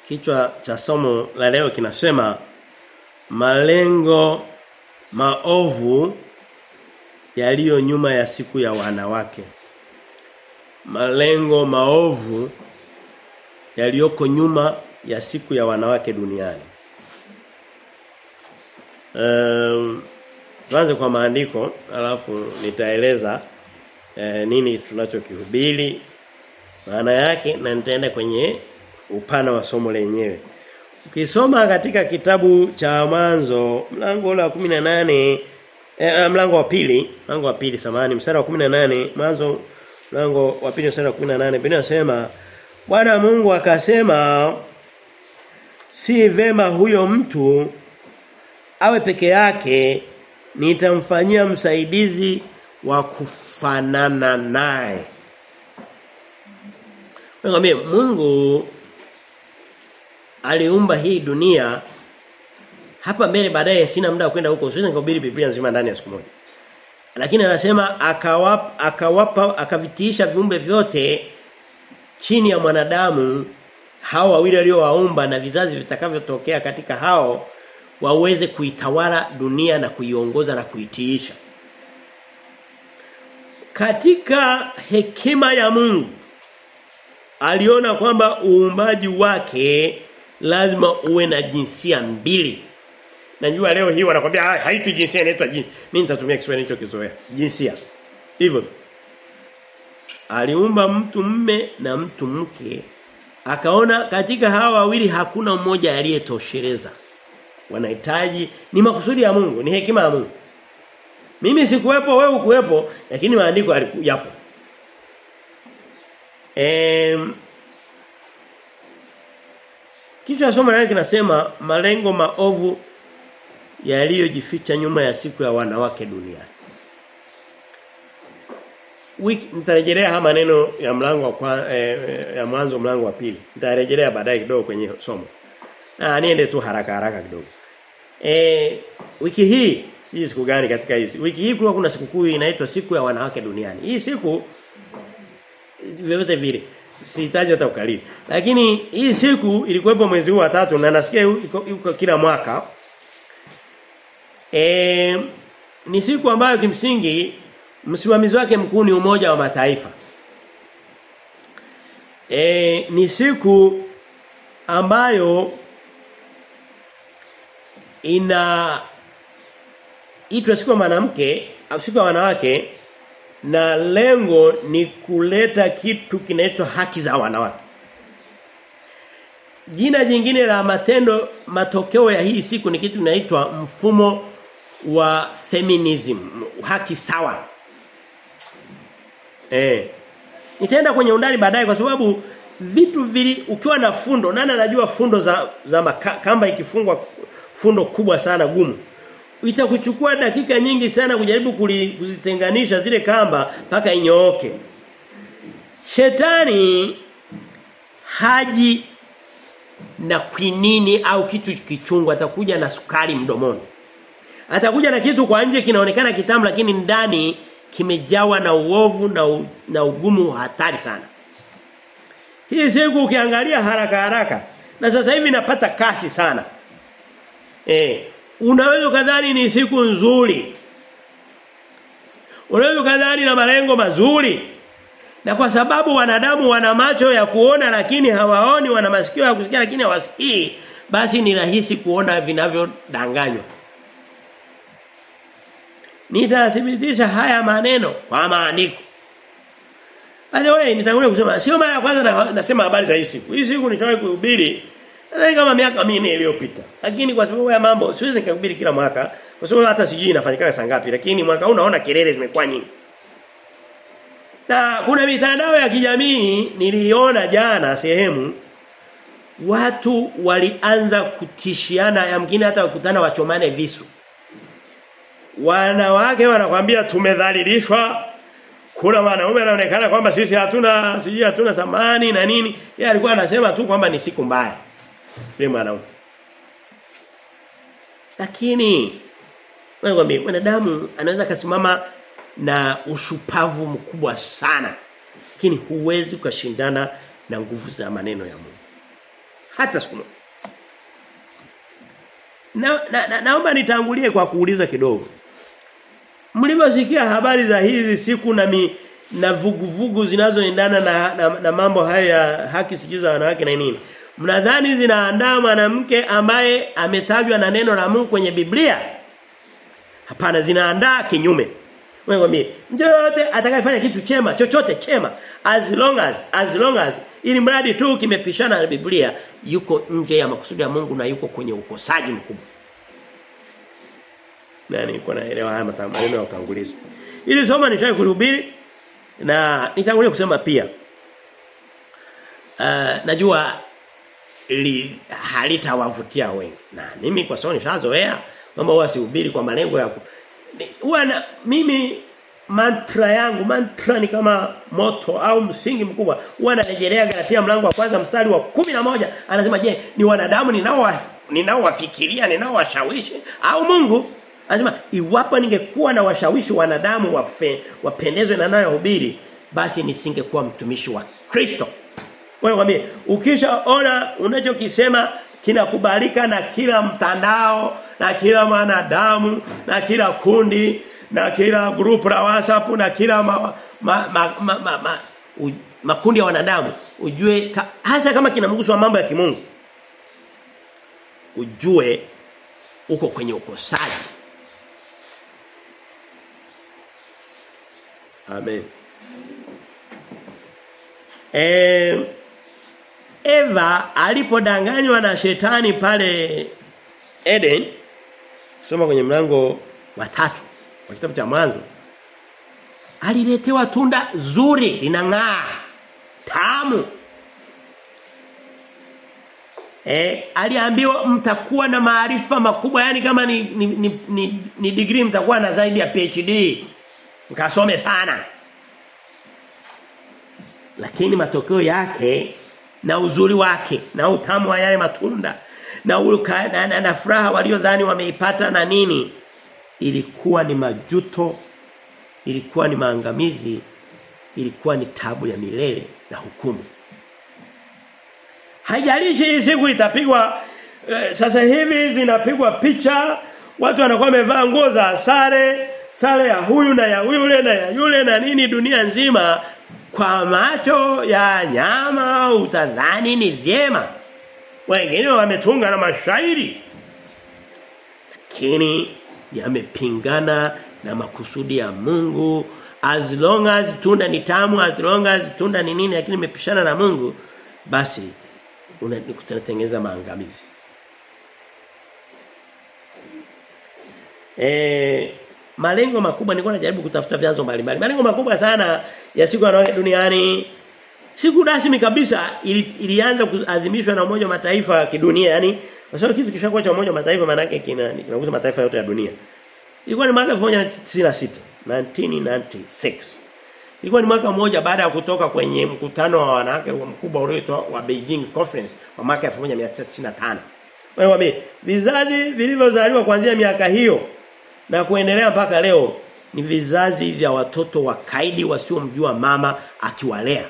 Kichwa cha somo la leo kinasema malengo maovu yaliyo nyuma ya siku ya wanawake. Malengo maovu yaliyoko nyuma ya siku ya wanawake duniani. Um, tuanze kwa maandiko alafu nitaeleza eh, nini tunachokihubiri maana yake na nitaenda kwenye upana wa somo lenyewe. Ukisoma katika kitabu cha mwanzo mlango la 18 eh, mlango wa pili, mlango wa pili samani mstari wa 18 mwanzo mlango wa pili mstari wa 18 Biblia inasema Bwana Mungu akasema si vema huyo mtu awe peke yake nitamfanyia msaidizi wa kufanana naye. Ngambie Mungu aliumba hii dunia hapa mbele baadaye sina muda wa kwenda huko siwezi kuhubiri Biblia nzima ndani ya siku moja. Lakini anasema akawapa akawapa akavitiisha viumbe vyote chini ya mwanadamu hao wawili aliowaumba na vizazi vitakavyotokea katika hao waweze kuitawala dunia na kuiongoza na kuitiisha. Katika hekima ya Mungu aliona kwamba uumbaji wake lazima uwe na jinsia mbili. Najua leo hii wanakuambia haitwi jinsia inaitwa jinsia. Mimi nitatumia Kiswahili hicho kizoea. Jinsia. Hivyo. Aliumba mtu mme na mtu mke. Akaona katika hawa wawili hakuna mmoja aliyetosheleza. Wanahitaji ni makusudi ya Mungu, ni hekima ya Mungu. Mimi sikuwepo, wewe ukuwepo, lakini maandiko yapo. Em Kichwa somo lake kinasema malengo maovu yaliyojificha nyuma ya siku ya wanawake duniani. Wiki nitarejelea haya maneno ya mlango wa kwa, eh, ya mwanzo mlango wa pili. Nitarejelea baadaye kidogo kwenye somo. Na niende tu haraka haraka kidogo. Eh wiki hii si siku gani katika hizi. Wiki hii kulikuwa kuna sikukuu inaitwa siku ya wanawake duniani. Hii siku vyovyote vile sihitaji hata ukalili. Lakini hii siku ilikuwepo mwezi huu wa tatu na nasikia yuko kila mwaka. E, ni siku ambayo kimsingi msimamizi wake mkuu ni umoja wa mataifa. E, ni siku ambayo ina itwa siku ya mwanamke au siku ya wanawake na lengo ni kuleta kitu kinaitwa haki za wanawake. Jina jingine la matendo matokeo ya hii siku ni kitu kinaitwa mfumo wa feminism, haki sawa. Eh. Nitaenda kwenye undani baadaye kwa sababu vitu vili ukiwa na fundo nani anajua fundo za za maka, kamba ikifungwa fundo kubwa sana gumu itakuchukua dakika nyingi sana kujaribu kuzitenganisha zile kamba mpaka inyooke. Shetani haji na kwinini au kitu kichungu atakuja na sukari mdomoni. Atakuja na kitu kwa nje kinaonekana kitamu lakini ndani kimejawa na uovu na, u, na ugumu hatari sana. Hii siku ukiangalia haraka haraka na sasa hivi napata kasi sana. Eh, Unaweza kadhani ni siku nzuri. Unaweza kadhani na malengo mazuri. Na kwa sababu wanadamu wana macho ya kuona lakini hawaoni, wana masikio ya kusikia lakini hawasikii, basi ni rahisi kuona vinavyodanganywa. Nitathibitisha haya maneno kwa maandiko. By the way, nitangulia kusema sio mara ya kwanza na, nasema habari za hii siku. Hii siku nishawahi kuhubiri Nadhani kama miaka minne iliyopita. Lakini kwa sababu ya mambo siwezi nikahubiri kila mwaka kwa sababu hata sijui inafanyika saa ngapi lakini mwaka huu naona kelele zimekuwa nyingi. Na kuna mitandao ya kijamii niliona jana sehemu watu walianza kutishiana yamkini hata wakutana wachomane visu. Wanawake wanakwambia tumedhalilishwa kuna wanaume wanaonekana kwamba sisi hatuna sijui hatuna thamani na nini. Yeye alikuwa anasema tu kwamba ni siku mbaya. Yule mwanaume. Lakini wewe ngombe mwanadamu anaweza kasimama na ushupavu mkubwa sana. Lakini huwezi ukashindana na nguvu za maneno ya Mungu. Hata siku moja. Na, na, na naomba nitangulie kwa kuuliza kidogo. Mlivyosikia habari za hizi siku na mi, na vuguvugu zinazoendana na, na, na mambo haya ya haki sikiza wanawake na nini? Mnadhani zinaandaa mwanamke ambaye ametajwa na neno la Mungu kwenye Biblia? Hapana zinaandaa kinyume. Wewe mwambie, mtu yote atakayefanya kitu chema, chochote chema, as long as as long as ili mradi tu kimepishana na Biblia, yuko nje ya makusudi ya Mungu na yuko kwenye ukosaji mkubwa. Na nilikuwa naelewa haya maneno ya utangulizi. Ili soma nishai kuhubiri na nitangulia kusema pia. Uh, najua ili halitawavutia wengi. Na mimi kwa sababu nishazoea mambo huwa sihubiri kwa malengo ya huwa na mimi mantra yangu mantra ni kama moto au msingi mkubwa huwa narejelea Galatia mlango wa kwanza mstari wa kumi na moja anasema je ni wanadamu ninao ninaowafikiria ninaowashawishi au Mungu anasema iwapo ningekuwa na washawishi wanadamu wafe, wapendezwe na nayo hubiri basi nisingekuwa mtumishi wa Kristo wewe mwambie ukishaona unachokisema kinakubalika na kila mtandao na kila mwanadamu na kila kundi na kila group la WhatsApp na kila ma, ma, ma, ma, ma, ma, u, makundi ya wanadamu ujue ka, hasa kama kinamgusa mambo ya kimungu ujue uko kwenye ukosaji Amen eh Eva alipodanganywa na shetani pale Eden soma kwenye mlango wa tatu wa kitabu cha mwanzo aliletewa tunda zuri linang'aa tamu Eh aliambiwa mtakuwa na maarifa makubwa yani kama ni ni, ni, ni, ni degree mtakuwa na zaidi ya PhD mkasome sana lakini matokeo yake na uzuri wake na utamu wa yale matunda na, ulka, na, na, na furaha waliodhani wameipata na nini ilikuwa ni majuto ilikuwa ni maangamizi ilikuwa ni tabu ya milele na hukumu haijalishi hii siku itapigwa eh, sasa hivi zinapigwa picha watu wanakuwa wamevaa nguo za sare sare ya huyu na ya yule na ya yule na nini dunia nzima kwa macho ya nyama utadhani ni vyema wengine wametunga na mashairi lakini yamepingana na makusudi ya Mungu as long as tunda ni tamu as long as tunda ni nini lakini imepishana na Mungu basi unatengeneza maangamizi eh malengo makubwa nilikuwa najaribu kutafuta vyanzo mbalimbali. Malengo makubwa sana ya siku ya duniani siku rasmi kabisa ili, ilianza kuadhimishwa na umoja wa mataifa kidunia yani kwa sababu kitu kishakuwa cha umoja wa mataifa maana yake kina kinagusa mataifa yote ya dunia. Ilikuwa ni mwaka 1996, 1996. Ilikuwa ni mwaka mmoja baada ya kutoka kwenye mkutano wa wanawake mkubwa ulioitwa wa Beijing Conference wa mwaka 1995. Wewe vizazi vilivyozaliwa kuanzia miaka hiyo na kuendelea mpaka leo ni vizazi vya watoto wakaidi wasiomjua mama akiwalea.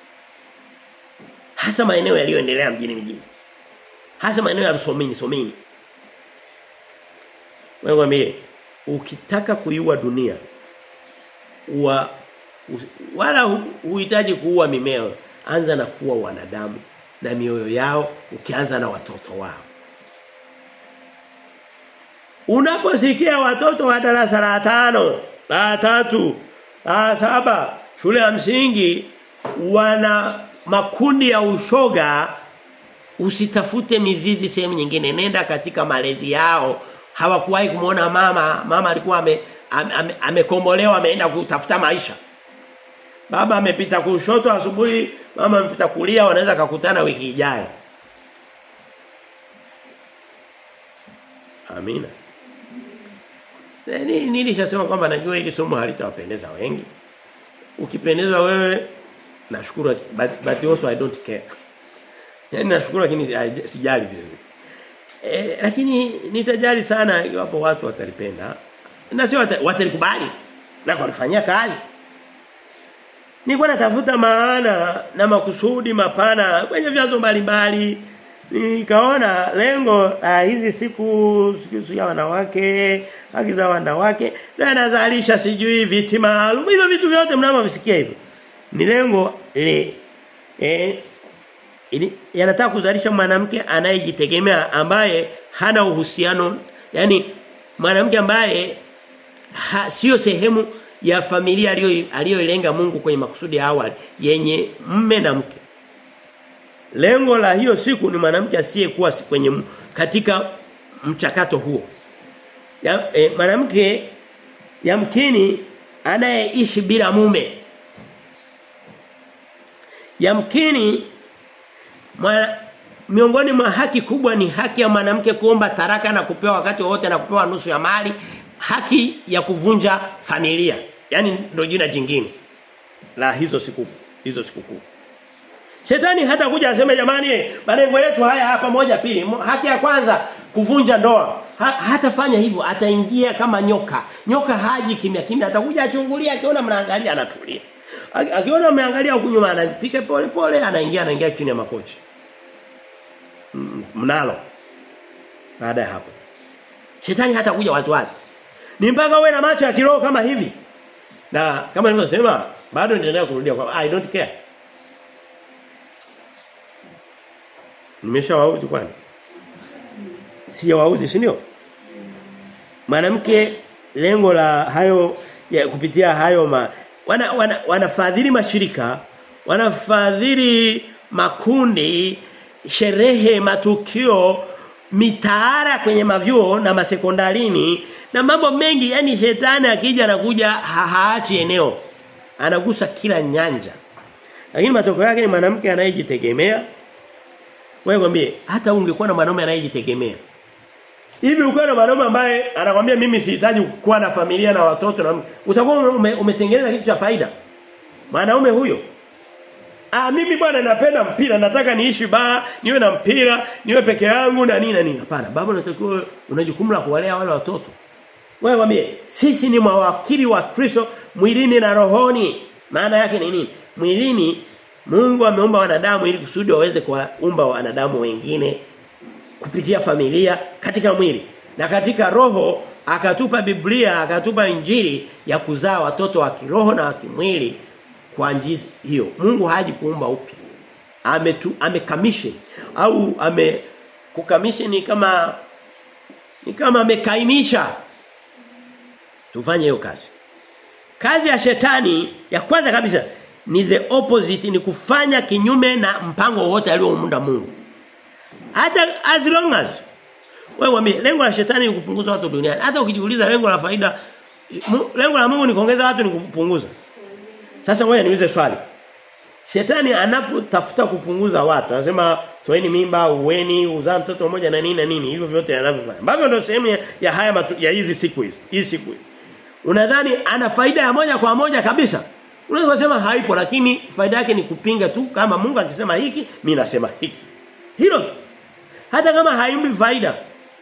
Hasa maeneo yaliyoendelea mjini mjini. Hasa maeneo ya Rusomini, Somini. Wewe mwambie ukitaka kuiua dunia wa wala huhitaji kuua mimea, anza na kuua wanadamu na mioyo yao ukianza na watoto wao. Unaposikia watoto wa darasa la tano, la tatu, la saba, shule ya msingi wana makundi ya ushoga usitafute mizizi sehemu nyingine nenda katika malezi yao hawakuwahi kumuona mama mama alikuwa ame, ame, amekombolewa ameenda kutafuta maisha baba amepita kushoto asubuhi mama amepita kulia wanaweza kukutana wiki ijayo Amina Nini nilishasema kwamba najua hili somo halitawapendeza wengi. Ukipendezwa wewe nashukuru but, but also I don't care. Yaani nashukuru lakini sijali vile vile. E, lakini nitajali sana iwapo watu watalipenda. Na sio watalikubali na kulifanyia kazi. Nilikuwa natafuta maana na makusudi mapana kwenye vyanzo mbalimbali nikaona lengo uh, hizi siku siku ya wanawake haki za wanawake ndio anazalisha sijui viti maalum hivyo vitu vyote mnavyovisikia hivyo ni lengo le eh ili yanataka kuzalisha mwanamke anayejitegemea ambaye hana uhusiano yani mwanamke ambaye ha, sio sehemu ya familia aliyoilenga Mungu kwenye makusudi ya awali yenye mme na mke Lengo la hiyo siku ni mwanamke asiyekuwa kwenye katika mchakato huo. Ya, e, mwanamke yamkini anayeishi bila mume. Yamkini mwana, miongoni mwa haki kubwa ni haki ya mwanamke kuomba taraka na kupewa wakati wote na kupewa nusu ya mali, haki ya kuvunja familia. Yaani ndio jina jingine la hizo siku hizo siku kuu. Shetani hata kuja aseme jamani malengo yetu haya hapa moja pili. Haki ya kwanza kuvunja ndoa. Ha, hatafanya hivyo ataingia kama nyoka. Nyoka haji kimya kimya atakuja achungulia akiona mnaangalia anatulia. Akiona mmeangalia huku nyuma anapika pole pole anaingia anaingia chini ya makochi. Mnalo. Baada ya hapo. Shetani hata kuja waziwazi. Ni mpaka uwe na macho ya kiroho kama hivi. Na kama nilivyosema bado nitaendelea kurudia kwa I don't care. Nimeshawauzi kwani? Sijawauzi si ndio? Mwanamke lengo la hayo ya kupitia hayo ma, wana, wana, wanafadhili mashirika, wanafadhili makundi, sherehe, matukio, mitaara kwenye mavyuo na masekondarini na mambo mengi yani shetani akija anakuja ha haachi eneo. Anagusa kila nyanja. Lakini matokeo yake ni mwanamke anayejitegemea wewe kwambie hata ungekuwa na mwanaume anayejitegemea. Hivi ukiwa na mwanaume ambaye anakwambia mimi sihitaji kuwa na familia na watoto na utakuwa ume, umetengeneza kitu cha faida. Mwanaume huyo. Ah mimi bwana napenda mpira, nataka niishi baa, niwe na mpira, niwe peke yangu na nini na nini. Hapana, baba unatakiwa una jukumu la kuwalea wale watoto. Wewe mwambie sisi ni mawakili wa Kristo mwilini na rohoni. Maana yake ni nini? Mwilini Mungu ameumba wanadamu ili kusudi waweze kuumba wanadamu wengine kupitia familia katika mwili na katika roho akatupa Biblia akatupa injili ya kuzaa watoto wa kiroho na wa kimwili kwa njia hiyo Mungu haji kuumba upya ametu amekamishe au ame kukamishe ni kama ni kama amekainisha tufanye hiyo kazi kazi ya shetani ya kwanza kabisa ni the opposite ni kufanya kinyume na mpango wote aliomuunda Mungu. Hata as long as wewe wame lengo la shetani ni kupunguza watu duniani. Hata ukijiuliza lengo la faida lengo la Mungu ni kuongeza watu ni kupunguza. Sasa ngoja niulize swali. Shetani anapotafuta kupunguza watu, anasema toeni mimba, uweni, uzaa mtoto mmoja na nini na nini, hivyo vyote anavyofanya. Ambavyo ndio sehemu ya, ya haya matu, ya hizi siku hizi. Hizi siku hizi. Unadhani ana faida ya moja kwa moja kabisa? Unaweza kusema haipo lakini faida yake ni kupinga tu kama Mungu akisema hiki, mimi nasema hiki. Hilo tu. Hata kama haimbi faida.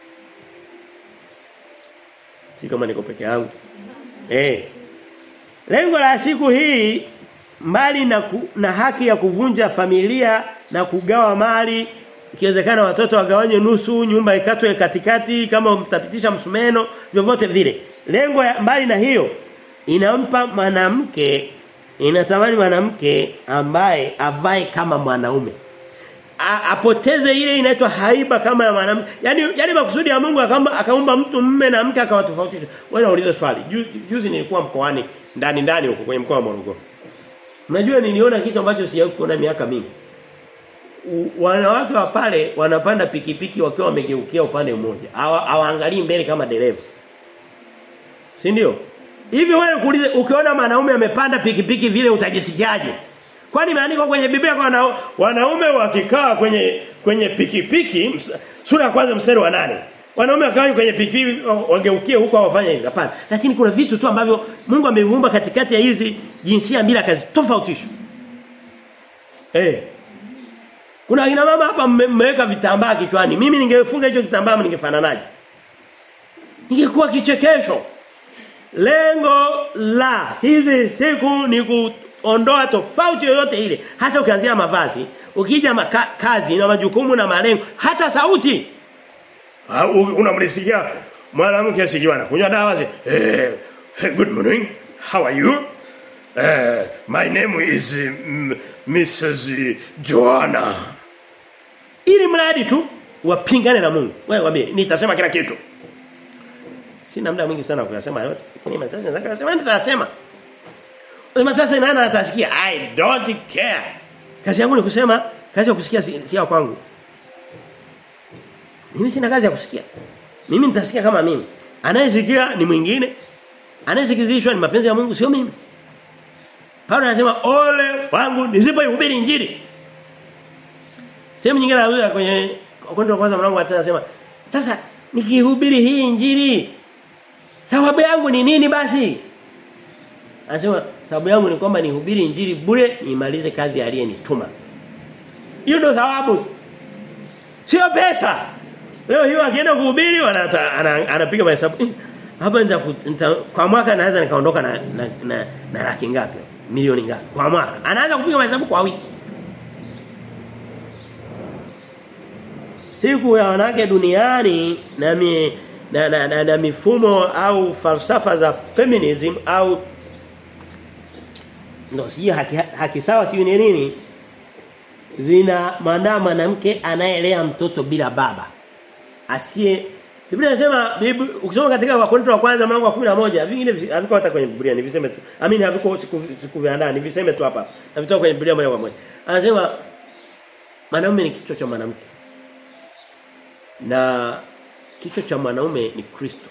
Si kama niko peke yangu. Eh. Lengo la siku hii mbali na, ku, na haki ya kuvunja familia na kugawa mali ikiwezekana watoto wagawanye nusu nyumba ikatwe katikati kama mtapitisha msumeno vyovyote vile lengo ya mbali na hiyo inampa mwanamke inatamani mwanamke ambaye avae kama mwanaume A, apoteze ile inaitwa haiba kama ya mwanamke yani yani makusudi ya Mungu akamba akaumba mtu mume na mke akawatofautisha wewe unauliza swali juzi, juzi nilikuwa mkoani ndani ndani huko kwenye mkoa wa Morogoro Unajua niliona kitu ambacho sijawahi kuona miaka mingi. Wanawake wa pale wanapanda pikipiki wakiwa wamegeukia upande mmoja. Hawaangalii mbele kama dereva. Si ndio? Hivi wewe kuulize ukiona mwanaume amepanda pikipiki vile utajisikiaje? Kwani imeandikwa kwenye Biblia kwa wana, wanaume wakikaa kwenye kwenye pikipiki sura ya kwanza mstari wa nane Wanaume wakawa kwenye pikipiki wageukie huko wafanye hivi. Hapana. Lakini kuna vitu tu ambavyo Mungu ameviumba katikati ya hizi jinsia mbili kazi tofautisha. Eh. Kuna kina mama hapa mmeweka vitambaa kichwani. Mimi ningefunga hicho kitambaa ningefananaje? Ningekuwa kichekesho. Lengo la hizi siku ni kuondoa tofauti yoyote ile hasa ukianzia mavazi ukija maka, kazi na majukumu na malengo hata sauti unamlisikia mwanamke asikiwa anakunywa dawa zi eh, good morning how are you eh, my name is mm, Mrs Joanna ili mradi tu wapingane na Mungu wewe waambie nitasema kila kitu sina muda mwingi sana kuyasema yote lakini machache nataka kusema nitasema Sema sasa nani atasikia I don't care kazi yangu ni kusema kazi ya kusikia si, si ya kwangu mimi sina kazi ya kusikia mimi nitasikia kama mimi anayesikia ni mwingine anayesikizishwa ni mapenzi ya Mungu sio mimi Paulo anasema ole wangu nisipoihubiri injili Sehemu nyingine anauza kwenye Wakorintho kwanza mlango wa 3 anasema sasa nikihubiri hii injili thawabu yangu ni nini basi? Anasema thawabu yangu ni kwamba nihubiri injili bure nimalize kazi aliyenituma. Hiyo ndio thawabu. Sio pesa. Leo hiyo akienda kuhubiri anapiga mahesabu. Hapa nita, kwa mwaka naweza nikaondoka na na, na, na laki ngapi? Milioni ngapi? Kwa mwaka. Anaanza kupiga mahesabu kwa wiki. siku ya wanawake duniani na, mi, na, na, na, na mifumo au falsafa za feminism au ndo si haki, haki sawa si ni nini zina maana mwanamke anayelea mtoto bila baba asiye Biblia inasema ukisoma katika Wakorintho wa kwanza mlango wa 11 vingine haviko hata kwenye Biblia ni viseme tu. Amini haviko siku siku vya ndani viseme tu hapa. Na vitoka kwenye Biblia moja kwa moja. Anasema mwanaume ni kichwa cha mwanamke na kichwa cha mwanaume ni Kristo.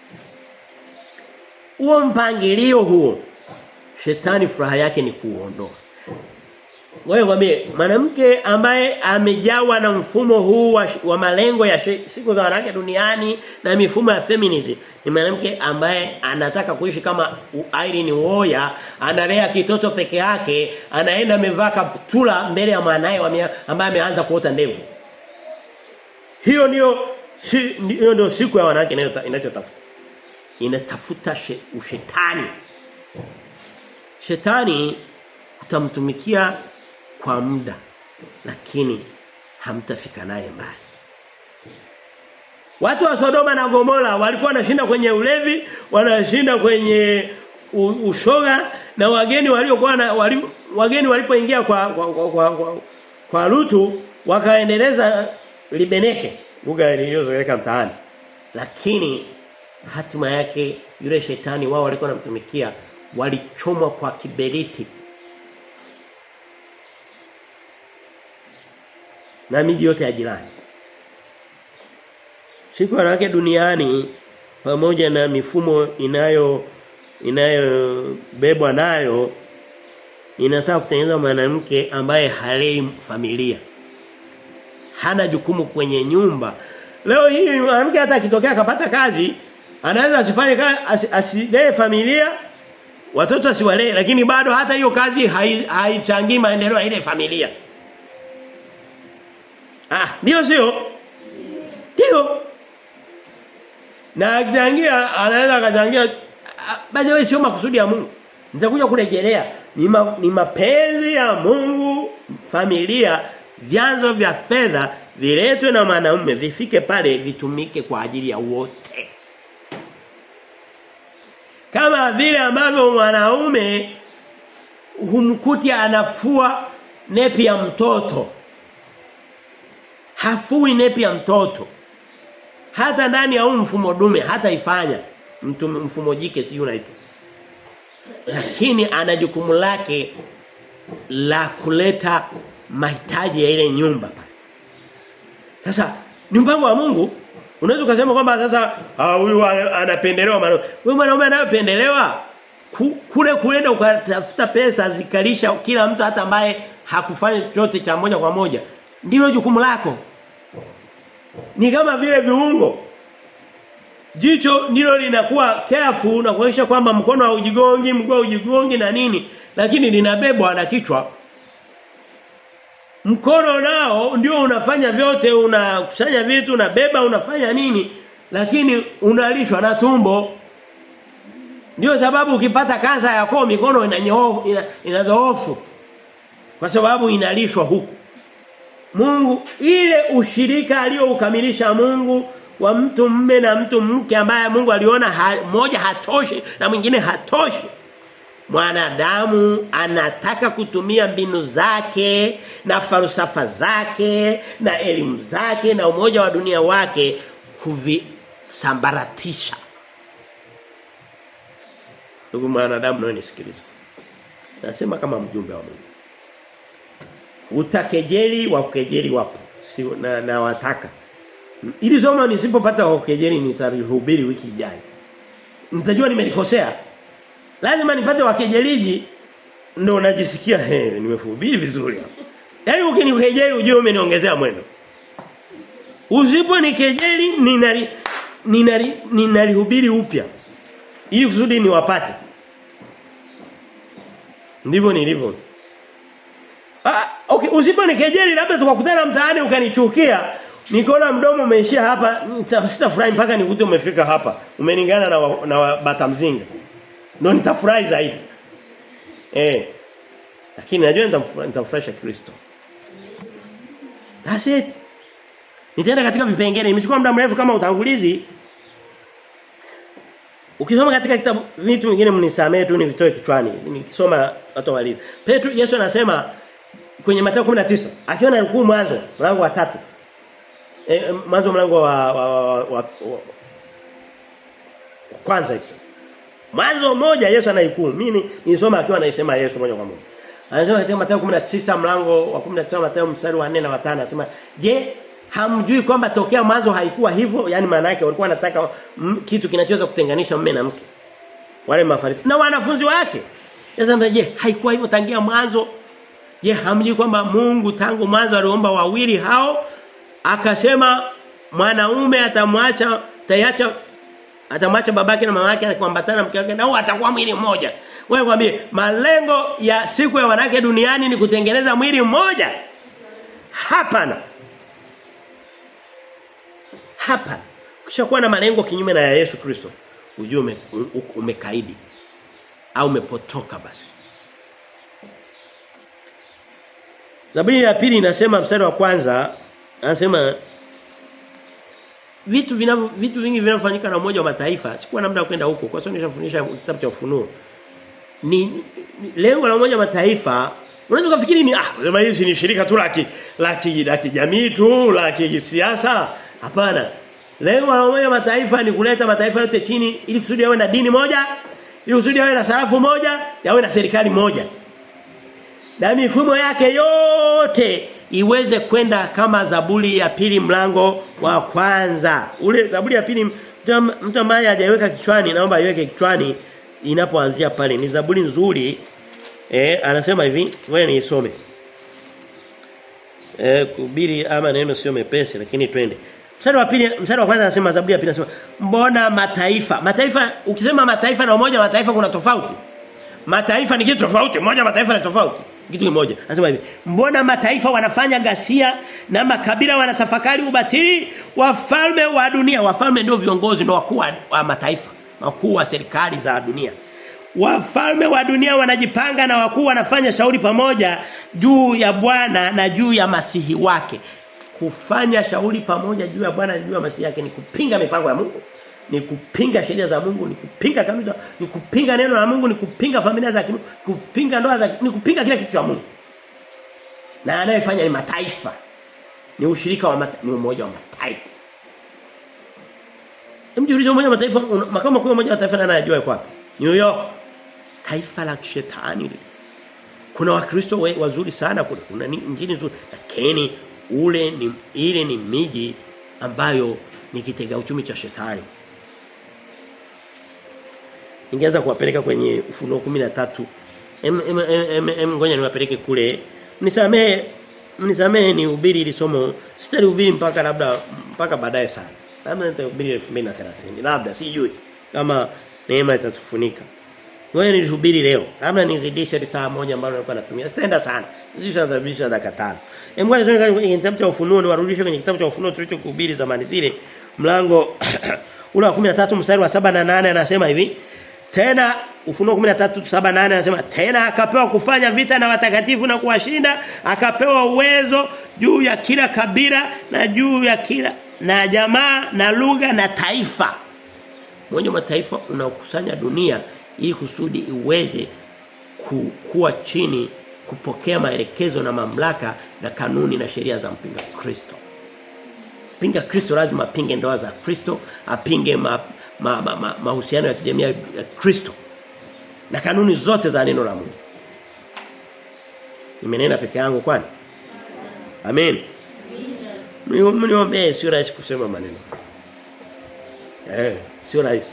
Huo mpangilio huo shetani furaha yake ni kuondoa. Wewe mwambie mwanamke ambaye amejawa na mfumo huu wa, wa malengo ya she, siku za wanawake duniani na mifumo ya feminism ni mwanamke ambaye anataka kuishi kama Irene Uwoya analea kitoto peke yake anaenda amevaa kaptula mbele ya mwanae ambaye ameanza kuota ndevu hiyo ndio si, hiyo ndio siku ya wanawake inachotafuta. Inatafuta she, ushetani. Shetani utamtumikia kwa muda lakini hamtafika naye mbali. Watu wa Sodoma na Gomora walikuwa wanashinda kwenye ulevi, wanashinda kwenye ushoga na wageni waliokuwa na wali, wageni walipoingia kwa kwa, kwa, kwa, kwa, kwa Lutu wakaendeleza libeneke lugha iliyozoeleka mtaani lakini hatima yake yule shetani wao walikuwa wanamtumikia walichomwa kwa kiberiti na miji yote ya jirani siku wanawake duniani pamoja na mifumo inayo inayobebwa nayo inataka kutengeneza mwanamke ambaye halei familia hana jukumu kwenye nyumba. Leo hii mwanamke hata akitokea akapata kazi, anaweza asifanye kazi asilee familia, watoto asiwalee lakini bado hata hiyo kazi haichangii hai maendeleo ya ile familia. Ah, ndio sio? Ndio. Na akichangia anaweza akachangia baada ya sio makusudi ya Mungu. Nitakuja kurejelea ni, ma, ni mapenzi ya Mungu familia vyanzo vya fedha viletwe na mwanaume vifike pale vitumike kwa ajili ya wote. Kama vile ambavyo mwanaume humkuti anafua nepi ya mtoto. Hafui nepi ya mtoto. Hata ndani ya huu mfumo dume hata ifanya mtu mfumo jike si unaitwa. Lakini ana jukumu lake la kuleta mahitaji ya ile nyumba pale. Sasa ni mpango wa Mungu. Unaweza kusema kwamba sasa huyu anapendelewa mwanaume. Wewe mwanaume anayependelewa kule kuenda ukatafuta pesa zikalisha kila mtu hata ambaye hakufanya chochote cha moja kwa moja. Ndilo jukumu lako. Ni kama vile viungo. Jicho ndilo linakuwa careful na kuhakikisha kwamba mkono haujigongi, mguu haujigongi na nini, lakini linabebwa na kichwa. Mkono nao ndio unafanya vyote, unakusanya vitu, unabeba, unafanya nini? Lakini unalishwa na tumbo. Ndio sababu ukipata kansa ya koo mikono inanyoofu ina, inadhoofu. Kwa sababu inalishwa huku. Mungu ile ushirika aliyoukamilisha Mungu wa mtu mme na mtu mke ambaye Mungu aliona ha, moja hatoshi na mwingine hatoshi. Mwanadamu anataka kutumia mbinu zake na falsafa zake na elimu zake na umoja wa dunia wake kuvisambaratisha. Ndugu mwanadamu nawe nisikilize. Nasema kama mjumbe wa Mungu. Utakejeli wa kukejeli wapo. Si na, na wataka. Ili somo nisipopata wa kukejeli nitarihubiri wiki ijayo. Nitajua nimelikosea. Lazima nipate wakejeliji ndo najisikia he nimehubiri vizuri hapa. Yaani ukinikejeli ujue umeniongezea mwendo. Usipo nikejeli ninari ninari ninarihubiri upya. Ili kusudi niwapate. Ndivyo nilivyo. Ah, okay, usipo nikejeli labda tukakutana mtaani ukanichukia. Nikaona mdomo umeishia hapa, sitafurahi mpaka nikute umefika hapa. Umeningana na wa, na wa bata mzinga. Ndio nitafurahi zaidi. Eh. Lakini najua nitamfurahisha Kristo. That's it. Nitaenda katika vipengele. Imechukua muda mrefu kama utangulizi. Ukisoma katika kitabu vitu vingine mnisamee tu nivitoe kichwani. Nikisoma watu walizo. Petro Yesu anasema kwenye Mathayo 19 akiwa na rukuu mwanzo mlango wa tatu E, mwanzo mlango wa, wa, wa, wa, wa kwanza hicho. Mwanzo moja Yesu anaikuu. Mimi nisoma akiwa anaisema Yesu moja kwa moja. Anasema katika Mathayo 19 mlango wa 19 Mathayo mstari wa 4 na wa 5 anasema, "Je, hamjui kwamba tokea mwanzo haikuwa hivyo?" Yaani maana yake walikuwa wanataka kitu kinachoweza kutenganisha mume na mke. Wale mafarisayo na wanafunzi wake. Yesu anasema, "Je, haikuwa hivyo tangia mwanzo?" Je, hamjui kwamba Mungu tangu mwanzo aliomba wawili hao akasema mwanaume atamwacha tayacha atamwacha babake na mamake akiambatana mke wake nao atakuwa mwili mmoja. Wewe kwambie malengo ya siku ya wanawake duniani ni kutengeneza mwili mmoja. Hapana. Hapana. Ukishakuwa na malengo kinyume na ya Yesu Kristo, ujue ume, umekaidi au umepotoka basi. Zaburi ya pili inasema mstari wa kwanza anasema vitu vinavyo vitu vingi vinavyofanyika na umoja wa mataifa sikuwa na muda kwenda huko kwa sababu nishafundisha kitabu cha ufunuo ni, ni lengo la umoja wa mataifa unaweza kufikiri ni ah sema hili ni shirika tu la la kijamii tu la kisiasa hapana lengo la umoja wa mataifa ni kuleta mataifa yote chini ili kusudi yawe na dini moja ili kusudi yawe na sarafu moja yawe na serikali moja na mifumo yake yote iweze kwenda kama Zaburi ya pili mlango wa kwanza. Ule Zaburi ya pili mtu ambaye hajaiweka kichwani naomba aiweke kichwani inapoanzia pale. Ni Zaburi nzuri. Eh anasema hivi, wewe niisome. Eh kuhubiri ama neno sio mepesi lakini twende. Mstari wa pili, mstari wa kwanza anasema Zaburi ya pili anasema mbona mataifa? Mataifa ukisema mataifa na umoja wa mataifa kuna tofauti. Mataifa ni kitu tofauti, moja mataifa ni tofauti kitu kimoja. Anasema hivi, mbona mataifa wanafanya ghasia na makabila wanatafakari ubatili? Wafalme wa dunia, wafalme ndio viongozi ndio wakuu wa mataifa, wakuu wa serikali za dunia. Wafalme wa dunia wanajipanga na wakuu wanafanya shauri pamoja juu ya Bwana na juu ya masihi wake. Kufanya shauri pamoja juu ya Bwana na juu ya masihi yake ni kupinga mipango ya Mungu ni kupinga sheria za Mungu, ni kupinga kanuni za ni kupinga neno la Mungu, ni kupinga familia za Mungu, kupinga ndoa za ni kupinga kila kitu cha Mungu. Na anayefanya ni mataifa. Ni ushirika wa mata, ni umoja wa mataifa. Mjiulize umoja wa mataifa makao makuu ya umoja wa mataifa nani anajua yuko wapi? New York. Taifa la kishetani. Kuna wakristo wazuri sana kule. Kuna injili nzuri. Lakini ule ni ile ni miji ambayo ni kitega uchumi cha shetani. Ningeweza kuwapeleka kwenye ufunuo 13. Em em em, em ngoja niwapeleke kule. Mnisamehe mnisamehe ni ubiri ili somo. Sitalihubiri mpaka labda mpaka baadaye sana. Labda nitahubiri 2030. Labda sijui kama neema itatufunika. Ngoja nilihubiri leo. Labda nizidishe saa moja ambayo nilikuwa natumia. Sitaenda sana. Zishabisha dakika 5. Em ngoja tuende kwenye kitabu cha ufunuo niwarudishe kwenye kitabu cha ufunuo tulichokuhubiri zamani zile. Mlango ule wa 13 mstari wa saba na nane anasema hivi. Tena Ufunuo 13:7 anasema tena akapewa kufanya vita na watakatifu na kuwashinda, akapewa uwezo juu ya kila kabila na juu ya kila na jamaa na lugha na taifa. Mmoja wa mataifa unaokusanya dunia ili kusudi iweze ku, kuwa chini kupokea maelekezo na mamlaka na kanuni na sheria za mpinga Kristo. Mpinga Kristo lazima apinge ndoa za Kristo, apinge mahusiano ma, ma, ma, ma ya kijamii ya Kristo na kanuni zote za neno la Mungu. Nimenena peke yangu kwani? Amen. Mniombee sio rahisi kusema maneno. Eh, sio rahisi.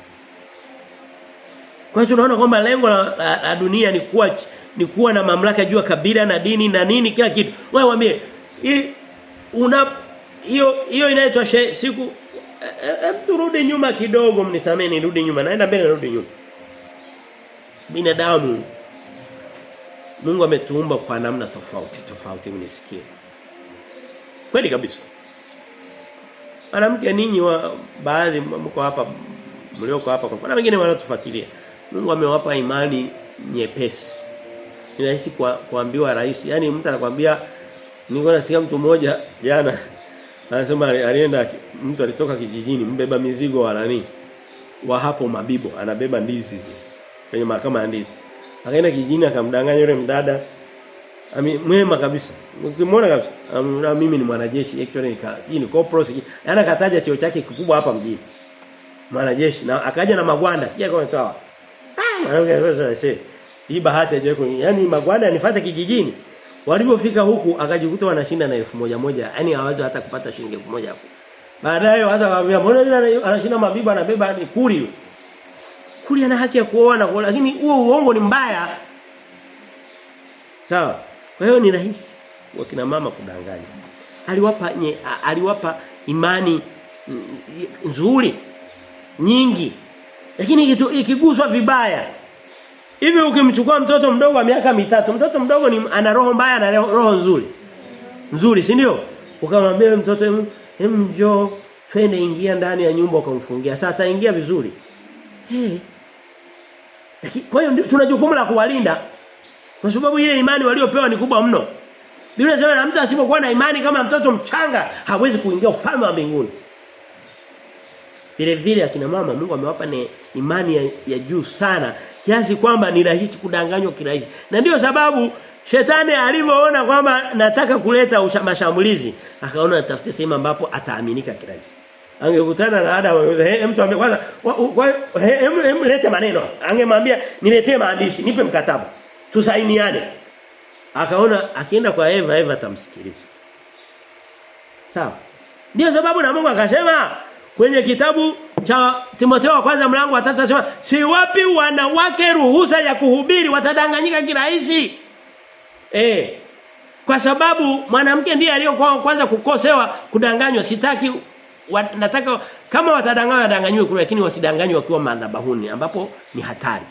Kwa hiyo tunaona kwamba lengo la, la, la dunia ni kuwa ni kuwa na mamlaka juu ya kabila na dini na nini kila kitu. Wewe waambie una hiyo hiyo inaitwa siku Hem turudi nyuma kidogo mnisamee nirudi nyuma. Naenda mbele narudi nyuma. Binadamu Mungu ametuumba kwa namna tofauti tofauti mnisikie. Kweli kabisa. Mwanamke ninyi wa baadhi mko hapa mlioko hapa kwa mfano wengine wanatufuatilia. Mungu amewapa imani nyepesi. Ni rahisi kwa kuambiwa rahisi. Yaani mtu anakuambia niko nasikia mtu mmoja jana Anasema alienda mtu alitoka kijijini mbeba mizigo wa nani? Wa hapo Mabibo, anabeba ndizi hizi. Kwenye mahakama ya ndizi. Akaenda kijijini akamdanganya yule mdada. Ami mwema kabisa. Ukimwona kabisa, um, mimi ni mwanajeshi, actually nika, si ni corporal, si. Yaani akataja cheo chake kikubwa hapa mjini. Mwanajeshi na akaja na magwanda, sija kama toa. Ah, mwanamke sasa hii bahati aje kwenye, yani magwanda yanifuata kijijini. Walipofika huku akajikuta wanashinda na elfu moja moja. Yaani hawezi hata kupata shilingi elfu moja hapo. Baadaye hata waambia mbona yule anashinda mabiba anabeba ni kuri. Kuri ana haki ya kuoa na kuoa lakini huo uongo ni mbaya. Sawa. Kwa hiyo ni rahisi wakina mama kudanganya. Aliwapa nye, aliwapa imani nzuri nyingi. Lakini ikiguswa vibaya Hivi ukimchukua mtoto mdogo wa miaka mitatu, mtoto mdogo ni ana roho mbaya na roho nzuri. Nzuri, si ndio? Ukamwambia mtoto hem njoo twende ingia ndani ya nyumba ukamfungia. Sasa ataingia vizuri. Hey. Lakini kwa hiyo tuna jukumu la kuwalinda. Kwa sababu ile imani waliopewa ni kubwa mno. Biblia inasema na mtu asipokuwa na imani kama mtoto mchanga hawezi kuingia ufalme wa mbinguni. Vile vile akina mama Mungu amewapa imani ya, ya juu sana kiasi kwamba ni rahisi kudanganywa kirahisi. Na ndiyo sababu shetani alivyoona kwamba nataka kuleta mashambulizi, akaona atafute sehemu ambapo ataaminika kirahisi. Angekutana na Adam angeuza, "He, mtu ambaye kwanza hem hem lete maneno." Angemwambia, "Niletee maandishi, nipe mkataba. Tusainiane." Akaona akienda kwa Eva, Eva atamsikiliza. Sawa. Ndiyo sababu na Mungu akasema kwenye kitabu cha Timotheo wa kwanza mlango wa 3 anasema si wapi wanawake ruhusa ya kuhubiri watadanganyika kirahisi. Eh. Kwa sababu mwanamke ndiye aliyokuwa kwanza kukosewa kudanganywa sitaki wa, nataka kama watadanganywa wadanganywe kule lakini wasidanganywe wakiwa madhabahuni ambapo ni hatari.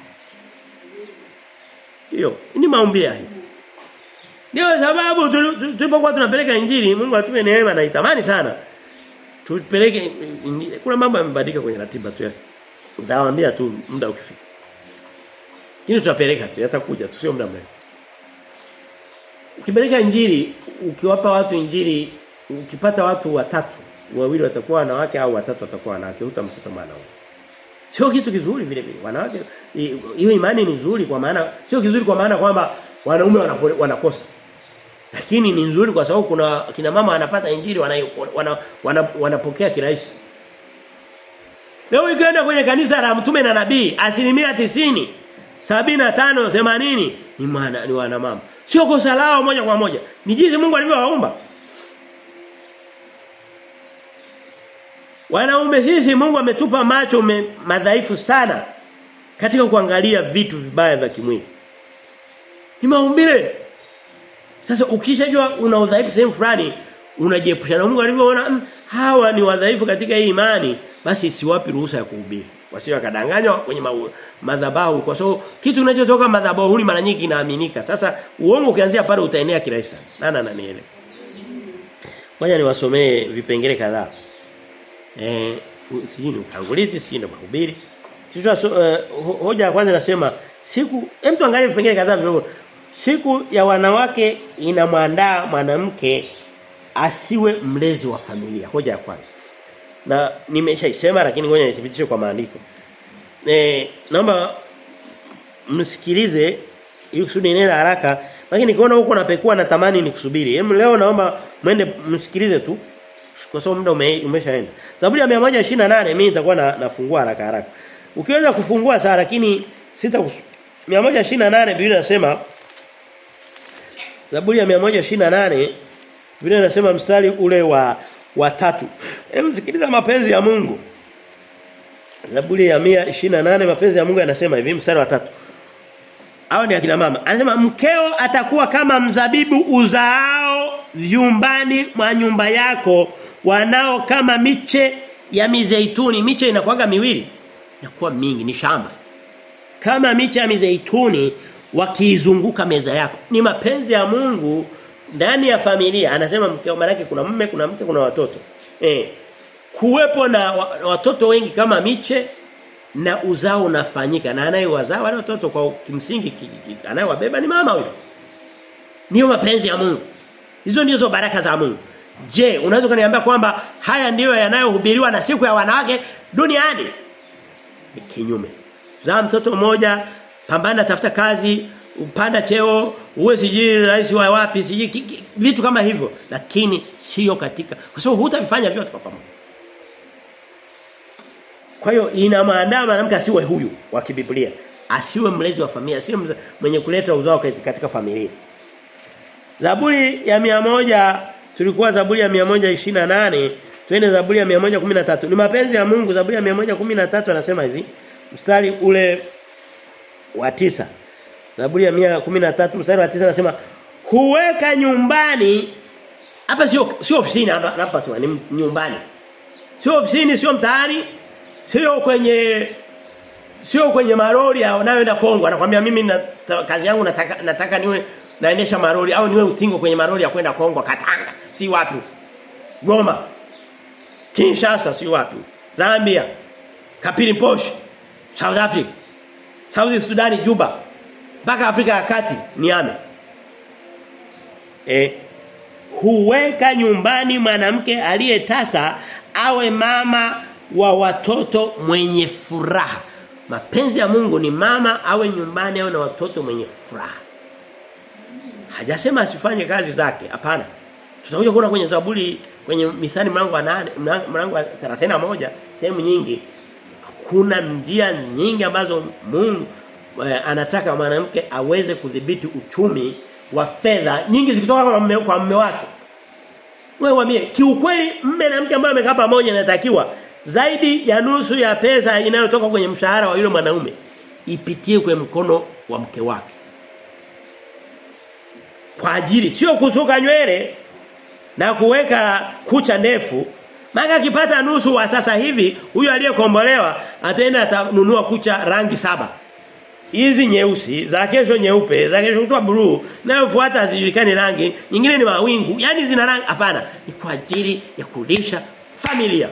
Hiyo ni maombi ya hivi. Ndio sababu tulipokuwa tunapeleka injili Mungu atupe neema na itamani sana tupeleke kuna mambo yamebadilika kwenye ratiba tu nitawaambia tu muda ukifika lakini tutapeleka tu yatakuja tu sio muda mrefu ukipeleka injili ukiwapa watu injili ukipata watu watatu wawili watakuwa wanawake au watatu watakuwa wanawake utamkuta mwanaume sio kitu kizuri vile vile wanawake hiyo imani ni nzuri kwa maana sio kizuri kwa maana kwamba wanaume wanakosa lakini ni nzuri kwa sababu kuna kina mama wanapata injili wanapokea wana, wana, wana, wana kirahisi. Leo ikienda kwenye kanisa la mtume na nabii asilimia tisini sabina tano themanini ni maana ni wana mama. Sio kosa lao moja kwa moja. Ni jinsi Mungu alivyowaumba. Wanaume sisi Mungu ametupa macho me, madhaifu sana katika kuangalia vitu vibaya vya kimwili. Ni maumbile. Sasa ukishajua una udhaifu sehemu fulani unajiepusha na Mungu alivyoona mm, hawa ni wadhaifu katika hii imani basi siwapi ruhusa ya kuhubiri. Wasio wakadanganywa kwenye madhabahu kwa sababu kitu kinachotoka madhabahuni mara nyingi kinaaminika. Sasa uongo ukianzia pale utaenea kirahisi sana. Nana naniele. Ngoja niwasomee vipengele kadhaa. Eh sijui ni utangulizi, sijui ni mahubiri. Kichwa so, uh, hoja ya kwanza nasema siku hem tuangalie vipengele kadhaa vidogo. Siku ya wanawake inamwandaa mwanamke asiwe mlezi wa familia. Hoja ya kwanza. Na nimeshaisema lakini ngoja nithibitishe kwa maandiko. Eh naomba msikilize ili kusudi nenda haraka lakini nikiona huko napekua natamani nikusubiri. Hem leo naomba mwende msikilize tu kwa sababu muda ume, umeshaenda. Zaburi ya 128 mimi nitakuwa na, nafungua haraka haraka. Ukiweza kufungua saa lakini sita 128 Biblia inasema Zaburi ya 128 Biblia inasema mstari ule wa wa tatu. Hebu sikiliza mapenzi ya Mungu. Zaburi ya 128 mapenzi ya Mungu yanasema hivi mstari wa tatu. Hao ni akina mama. Anasema mkeo atakuwa kama mzabibu uzaao vyumbani mwa nyumba yako wanao kama miche ya mizeituni. Miche inakuwaga miwili. Inakuwa mingi ni shamba. Kama miche ya mizeituni wakiizunguka meza yako. Ni mapenzi ya Mungu ndani ya familia. Anasema mkeo manake kuna mume, kuna mke, kuna watoto. Eh. Kuwepo na watoto wengi kama miche na uzao unafanyika na anayewazaa wale watoto kwa kimsingi anayewabeba ni mama huyo. Niyo mapenzi ya Mungu. Hizo ndizo baraka za Mungu. Je, unaweza kuniambia kwamba haya ndiyo yanayohubiriwa na siku ya wanawake duniani? Ni kinyume. Zaa mtoto mmoja, pambana tafuta kazi, upanda cheo, uwe sijui rais wa wapi, sijui vitu kama hivyo, lakini sio katika kwa sababu hutavifanya vyote kwa pamoja. Kwa hiyo inamwandaa mwanamke asiwe huyu wa kibiblia. Asiwe mlezi wa familia, asiwe mwenye kuleta uzao katika familia. Zaburi ya mia moja tulikuwa Zaburi ya 128, twende Zaburi ya 113. Ni mapenzi ya Mungu Zaburi ya 113 anasema hivi. Mstari ule wa tisa Zaburi ya 113 mstari wa tisa anasema huweka nyumbani hapa sio sio ofisini hapa hapa sio ni nyumbani. Sio ofisini, sio mtaani, sio kwenye sio kwenye maroli anayoenda Kongo anakuambia mimi na, kazi yangu nataka nataka niwe naendesha maroli au niwe utingo kwenye maroli ya kwenda Kongo Katanga si wapi Goma Kinshasa si wapi Zambia Kapiriposh South Africa South Sudan Juba mpaka Afrika ya Kati Niame eh huweka nyumbani mwanamke aliyetasa awe mama wa watoto mwenye furaha. Mapenzi ya Mungu ni mama awe nyumbani awe na watoto mwenye furaha. Hajasema asifanye kazi zake, hapana. Tutakuja kuona kwenye Zaburi kwenye Mithali mlango wa 8 mlango wa 31 sehemu nyingi kuna njia nyingi ambazo Mungu eh, anataka mwanamke aweze kudhibiti uchumi wa fedha nyingi zikitoka kwa mume, kwa mume wake. Wewe wamie kiukweli mme na mke ambaye amekaa pamoja inatakiwa zaidi ya nusu ya pesa inayotoka kwenye mshahara wa yule mwanaume ipitie kwenye mkono wa mke wake. Kwa ajili sio kusuka nywele na kuweka kucha ndefu Maka akipata nusu wa sasa hivi huyo aliyekombolewa ataenda atanunua kucha rangi saba. Hizi nyeusi, za kesho nyeupe, za kesho kutwa blue, nayofuata hazijulikani rangi, nyingine ni mawingu. Yaani zina rangi hapana, ni kwa ajili ya kulisha familia.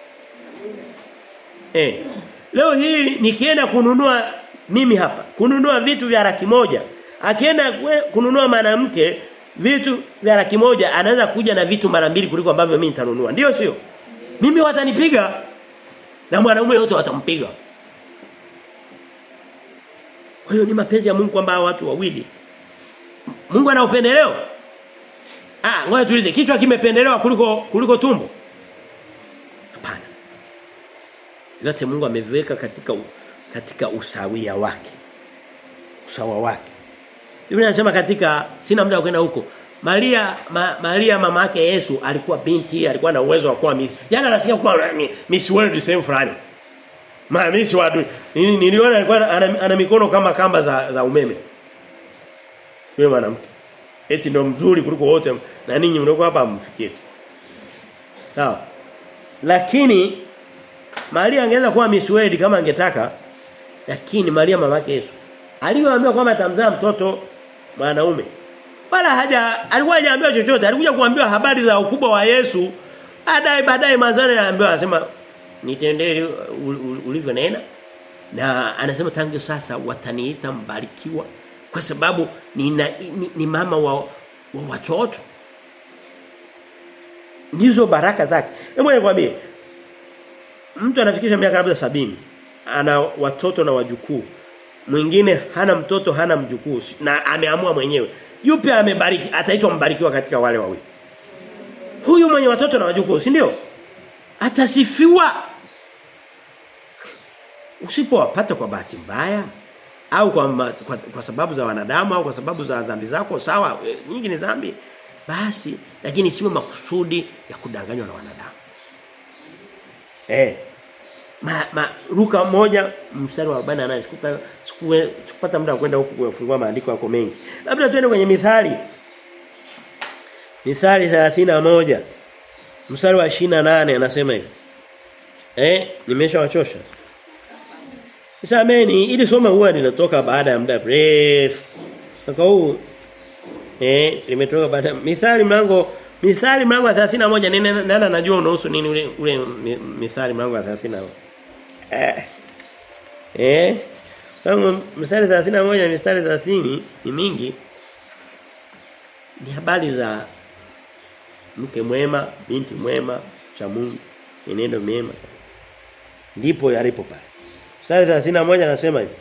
Eh. Leo hii nikienda kununua mimi hapa, kununua vitu vya laki moja. Akienda kununua mwanamke vitu vya laki moja anaweza kuja na vitu mara mbili kuliko ambavyo mimi nitanunua. Ndio sio? Mimi watanipiga na mwanaume wote watampiga. Kwa hiyo ni mapenzi ya Mungu kwamba watu wawili Mungu ana upendeleo. Ah, ngoja tuulize, kichwa kimependelewa kuliko kuliko tumbo? Hapana. Yote Mungu ameviweka katika katika usawia wake. Usawa wake. Biblia inasema katika sina muda wa kwenda huko. Maria ma, Maria mama yake Yesu alikuwa binti, alikuwa na uwezo wa kuwa miss. Jana nasikia kuwa Miss World same fulani. Ma Miss World niliona alikuwa ana, ana mikono kama kamba za, za umeme. Yule mwanamke. Eti ndo mzuri kuliko wote na ninyi mlikuwa hapa mfikie. Sawa. Lakini Maria angeweza kuwa Miss World kama angetaka lakini Maria mama yake Yesu aliyoambiwa kwamba atamzaa mtoto mwanaume wala haja alikuwa hajaambiwa chochote alikuja kuambiwa habari za ukubwa wa Yesu baadaye baadaye mazani anaambiwa anasema nitendee ulivyonena na anasema tangu sasa wataniita mbarikiwa kwa sababu ni, na, ni, ni mama wa, wa watoto ndizo baraka zake hebu nikwambie mtu anafikisha miaka labda sabini ana watoto na wajukuu mwingine hana mtoto hana mjukuu na ameamua mwenyewe yupi amebariki ataitwa mbarikiwa katika wale wawili huyu mwenye watoto na wajukuu si ndio atasifiwa usipowapata kwa bahati mbaya au kwa, ma, kwa kwa sababu za wanadamu au kwa sababu za dhambi zako sawa e, nyingi ni dhambi basi lakini sio makusudi ya kudanganywa na wanadamu eh ma, ma ruka moja mstari wa 48 sikuta sikupata muda kwenda huku kufungua maandiko yako mengi labda tuende kwenye mithali mithali 31 mstari wa 28 anasema hivi eh nimeshawachosha Sameni ili soma huwa linatoka baada ya muda mrefu. Mwaka huu eh limetoka baada Mithali mlango Mithali mlango wa 31 nini nani anajua unahusu nini ule ule Mithali mlango wa 31. Eh. Eh. Kama mstari 31 mistari 30 ni mingi. Ni habari za mke mwema, binti mwema, cha Mungu, enendo mema. Ndipo yalipo pale. Mstari 31 anasema hivi.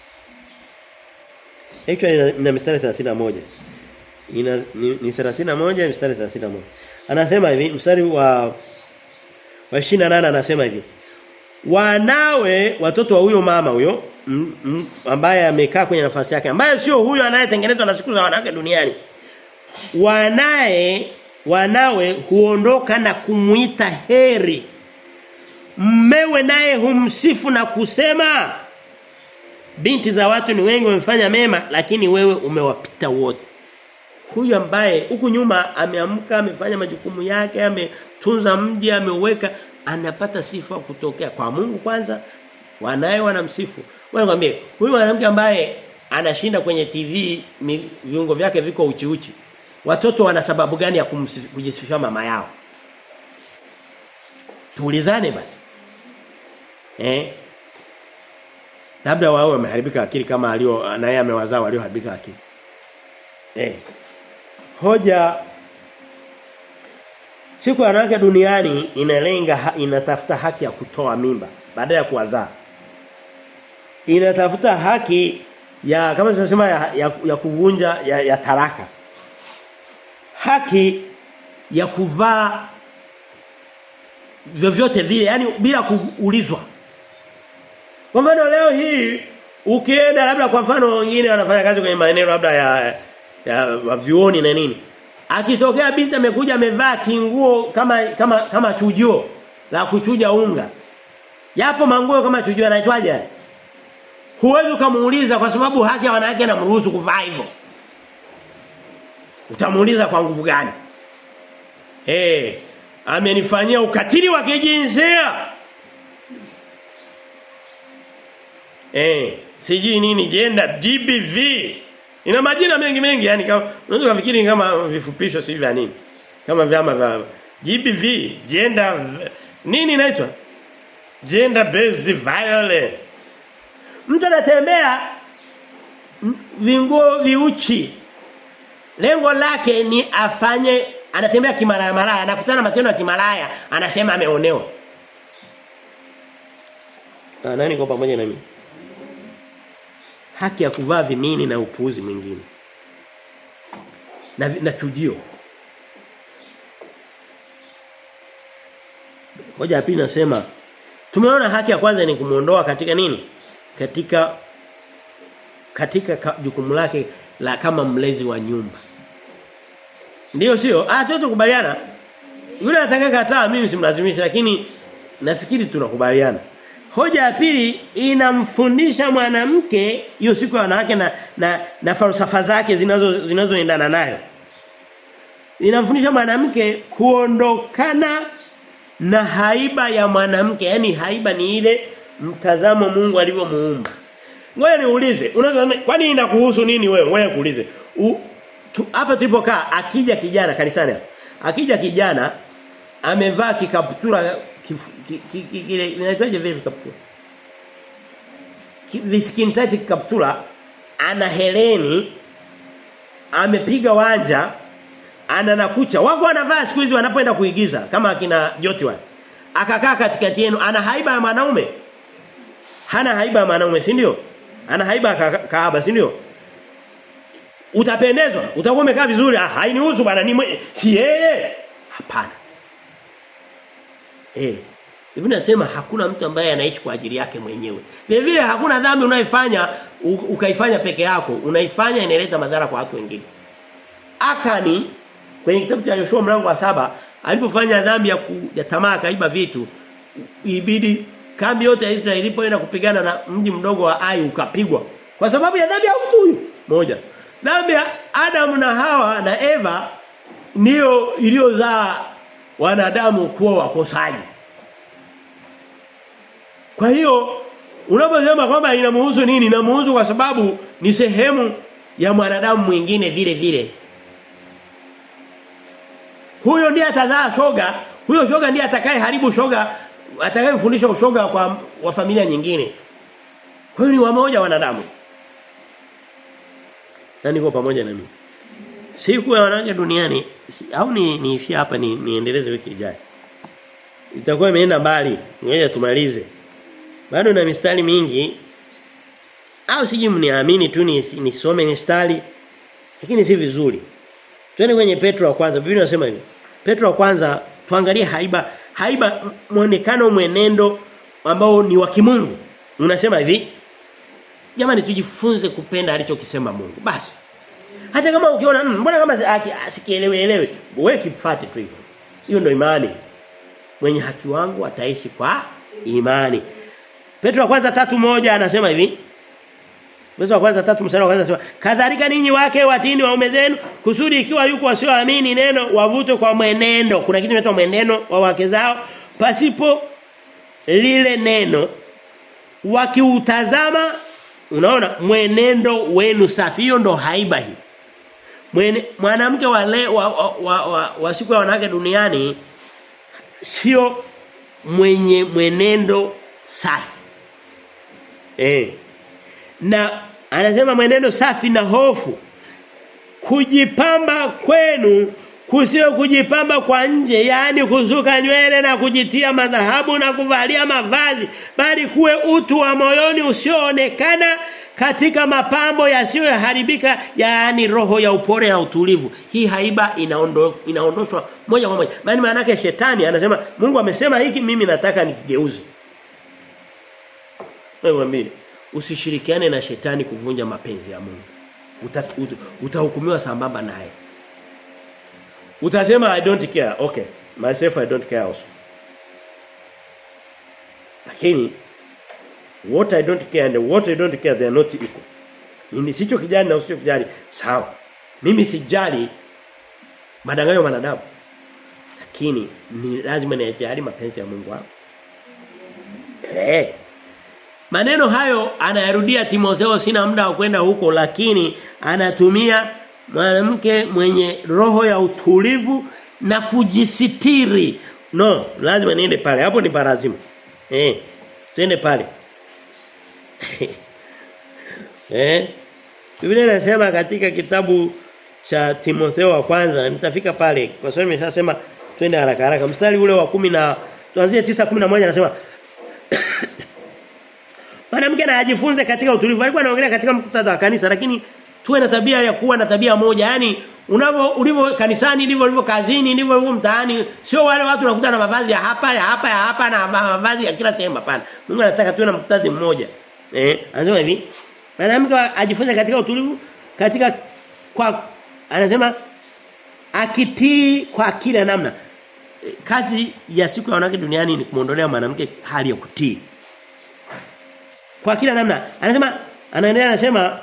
Actually ina, ina mstari 31. Ina ni, ni 31 mstari 31. Anasema hivi mstari wa wa 28 anasema hivi. Wanawe watoto wa huyo mama huyo m, m, ambaye amekaa kwenye nafasi yake ambaye sio huyo anayetengenezwa na siku za wanawake duniani. Wanae wanawe huondoka na kumuita heri mmewe naye humsifu na kusema binti za watu ni wengi wamefanya mema lakini wewe umewapita wote huyu ambaye huku nyuma ameamka amefanya majukumu yake ametunza mji ameuweka anapata sifa kutokea kwa Mungu kwanza wanaye wanamsifu wewe ngambie huyu mwanamke ambaye anashinda kwenye TV mi, viungo vyake viko uchi uchi watoto wana sababu gani ya kujisifia mama yao tuulizane basi eh labda wao wameharibika akili kama alio naye amewazaa walioharibika akili eh hoja siku ya wanawake duniani inalenga ha, inatafuta haki ya kutoa mimba baada ya kuwazaa inatafuta haki ya kama tunasema ya, ya, ya kuvunja ya, ya taraka haki ya kuvaa vyovyote vile yani bila kuulizwa kwa mfano leo hii ukienda labda kwa mfano wengine wanafanya kazi kwenye maeneo labda ya ya vyuoni na nini akitokea binti amekuja amevaa kinguo kama kama kama chujio la kuchuja unga yapo manguo kama chujio anaitwaje huwezi kumuuliza kwa sababu haki ya wanawake inamruhusu kuvaa hivyo utamuuliza kwa nguvu gani eh amenifanyia ukatili wa kijinsia eh sijui nini gender GBV ina majina mengi mengi yani kama unaweza kufikiri kama vifupisho si vya nini kama vyama vya GBV gender nini inaitwa gender based violence mtu anatembea vinguo viuchi lengo lake ni afanye anatembea kimalaya malaya anakutana matendo ya kimalaya anasema ameonewa ah nani kwa pamoja na mimi haki ya kuvaa vimini na upuuzi mwingine na na chujio Hoja ya pili nasema tumeona haki ya kwanza ni kumuondoa katika nini? Katika katika jukumu lake la kama mlezi wa nyumba. Ndiyo sio? Ah tu tukubaliana. Yule atakayekataa mimi simlazimisha lakini nafikiri tunakubaliana. Hoja ya pili inamfundisha mwanamke hiyo siku ya wanawake na na, na falsafa zake zinazo zinazoendana nayo. Inamfundisha mwanamke kuondokana na haiba ya mwanamke, yani haiba ni ile mtazamo Mungu alivyomuumba. Ngoja niulize, unaweza kwani inakuhusu nini wewe? Ngoja kuulize. Hapa tulipokaa akija kijana kanisani hapa. Akija kijana amevaa kikaptura kile inaitwaje vile kikaptura? viskini tati kaptula ana heleni amepiga wanja ana nakucha wako wanavaa siku hizi wanapoenda kuigiza kama akina Joti wale akakaa katikati yenu ana haiba ya mwanaume hana haiba ya mwanaume si ndio ana haiba ya kahaba si ndio utapendezwa utakuwa umekaa vizuri ah hainihusu bana ni si yeye hapana eh Biblia inasema hakuna mtu ambaye anaishi kwa ajili yake mwenyewe. Vile vile hakuna dhambi unaifanya ukaifanya peke yako, unaifanya inaleta madhara kwa watu wengine. Akani kwenye kitabu cha Yoshua mlango wa saba alipofanya dhambi ya, ku, ya tamaa kaiba vitu ibidi kambi yote ya Israeli ilipoenda kupigana na mji mdogo wa Ai ukapigwa kwa sababu ya dhambi ya mtu huyu moja. Dhambi ya Adam na Hawa na Eva ndio iliyozaa wanadamu kuwa wakosaji. Kwa hiyo unaposema kwamba inamuhusu nini? Inamuhusu kwa sababu ni sehemu ya mwanadamu mwingine vile vile. Huyo ndiye atazaa shoga, huyo shoga ndiye atakaye haribu shoga, atakayemfundisha ushoga kwa wa familia nyingine. Kwa hiyo ni wamoja wanadamu. Na niko pamoja na mimi. Siku ya wanawake duniani si, au ni niishie hapa ni niendeleze wiki ijayo. Itakuwa imeenda mbali. Ngoja tumalize. Bado na mistari mingi. Au siji mniamini tu nisome mistari. Lakini si vizuri. Twende kwenye Petro wa kwanza. Biblia inasema hivi. Petro wa kwanza tuangalie haiba haiba muonekano mwenendo ambao ni wa kimungu. Unasema hivi. Jamani tujifunze kupenda alichokisema Mungu. Basi. Hata kama ukiona mbona kama asikielewe elewe, wewe kifuate tu hivyo. Hiyo ndio imani. Mwenye haki wangu ataishi kwa imani. Petro wa kwanza tatu moja anasema hivi. Petro wa kwanza tatu mstari wa kwanza anasema kadhalika ninyi wake watini waume zenu kusudi ikiwa yuko wasioamini neno wavutwe kwa mwenendo. Kuna kitu kinaitwa mwenendo wa wake zao pasipo lile neno wakiutazama unaona mwenendo wenu safi hiyo ndo haiba hii. Mwanamke wa, le, wa, wa, wa, wa, wa siku ya wanawake duniani sio mwenye mwenendo safi. Eh. Na anasema mwenendo safi na hofu. Kujipamba kwenu kusio kujipamba kwa nje yani kuzuka nywele na kujitia madhahabu na kuvalia mavazi bali kuwe utu wa moyoni usioonekana katika mapambo yasiyoharibika yaani roho ya upore na utulivu hii haiba inaondo, inaondoshwa moja kwa moja maana maana yake shetani anasema Mungu amesema hiki mimi nataka nikigeuze wewe mwambie usishirikiane na shetani kuvunja mapenzi ya Mungu Uta, uta, utahukumiwa sambamba naye utasema i don't care okay myself i don't care also lakini what I don't care and what I don't care they are not equal. Mimi sicho kijali na usicho kijali sawa. Mimi sijali madanganyo wanadamu. Lakini ni lazima niyajali mapenzi ya Mungu wangu. Eh. Maneno hayo anayarudia Timotheo sina muda wa kwenda huko lakini anatumia mwanamke mwenye roho ya utulivu na kujisitiri. No, lazima niende pale. Hapo ni parazima. Eh. Twende pale. eh Biblia inasema katika kitabu cha Timotheo wa kwanza nitafika pale kwa sababu nimeshasema twende haraka haraka mstari ule wa kumi na tuanzie 9:11 anasema Mwanamke na ajifunze katika utulivu alikuwa anaongelea katika mkutadha wa kanisa lakini tuwe na tabia ya kuwa na tabia moja yani unavyo ulivyo kanisani ndivyo ulivyo kazini ndivyo ulivyo mtaani sio wale watu unakuta na mavazi ya hapa ya hapa ya hapa na mavazi ya kila sehemu hapana Mungu anataka tuwe na mkutadhi mmoja eh anasema hivi mwanamke ajifunze katika utulivu katika kwa anasema akitii kwa kila namna kazi ya siku ya wanawake duniani ni kumuondolea mwanamke hali ya kutii kwa kila namna anasema anaendelea anasema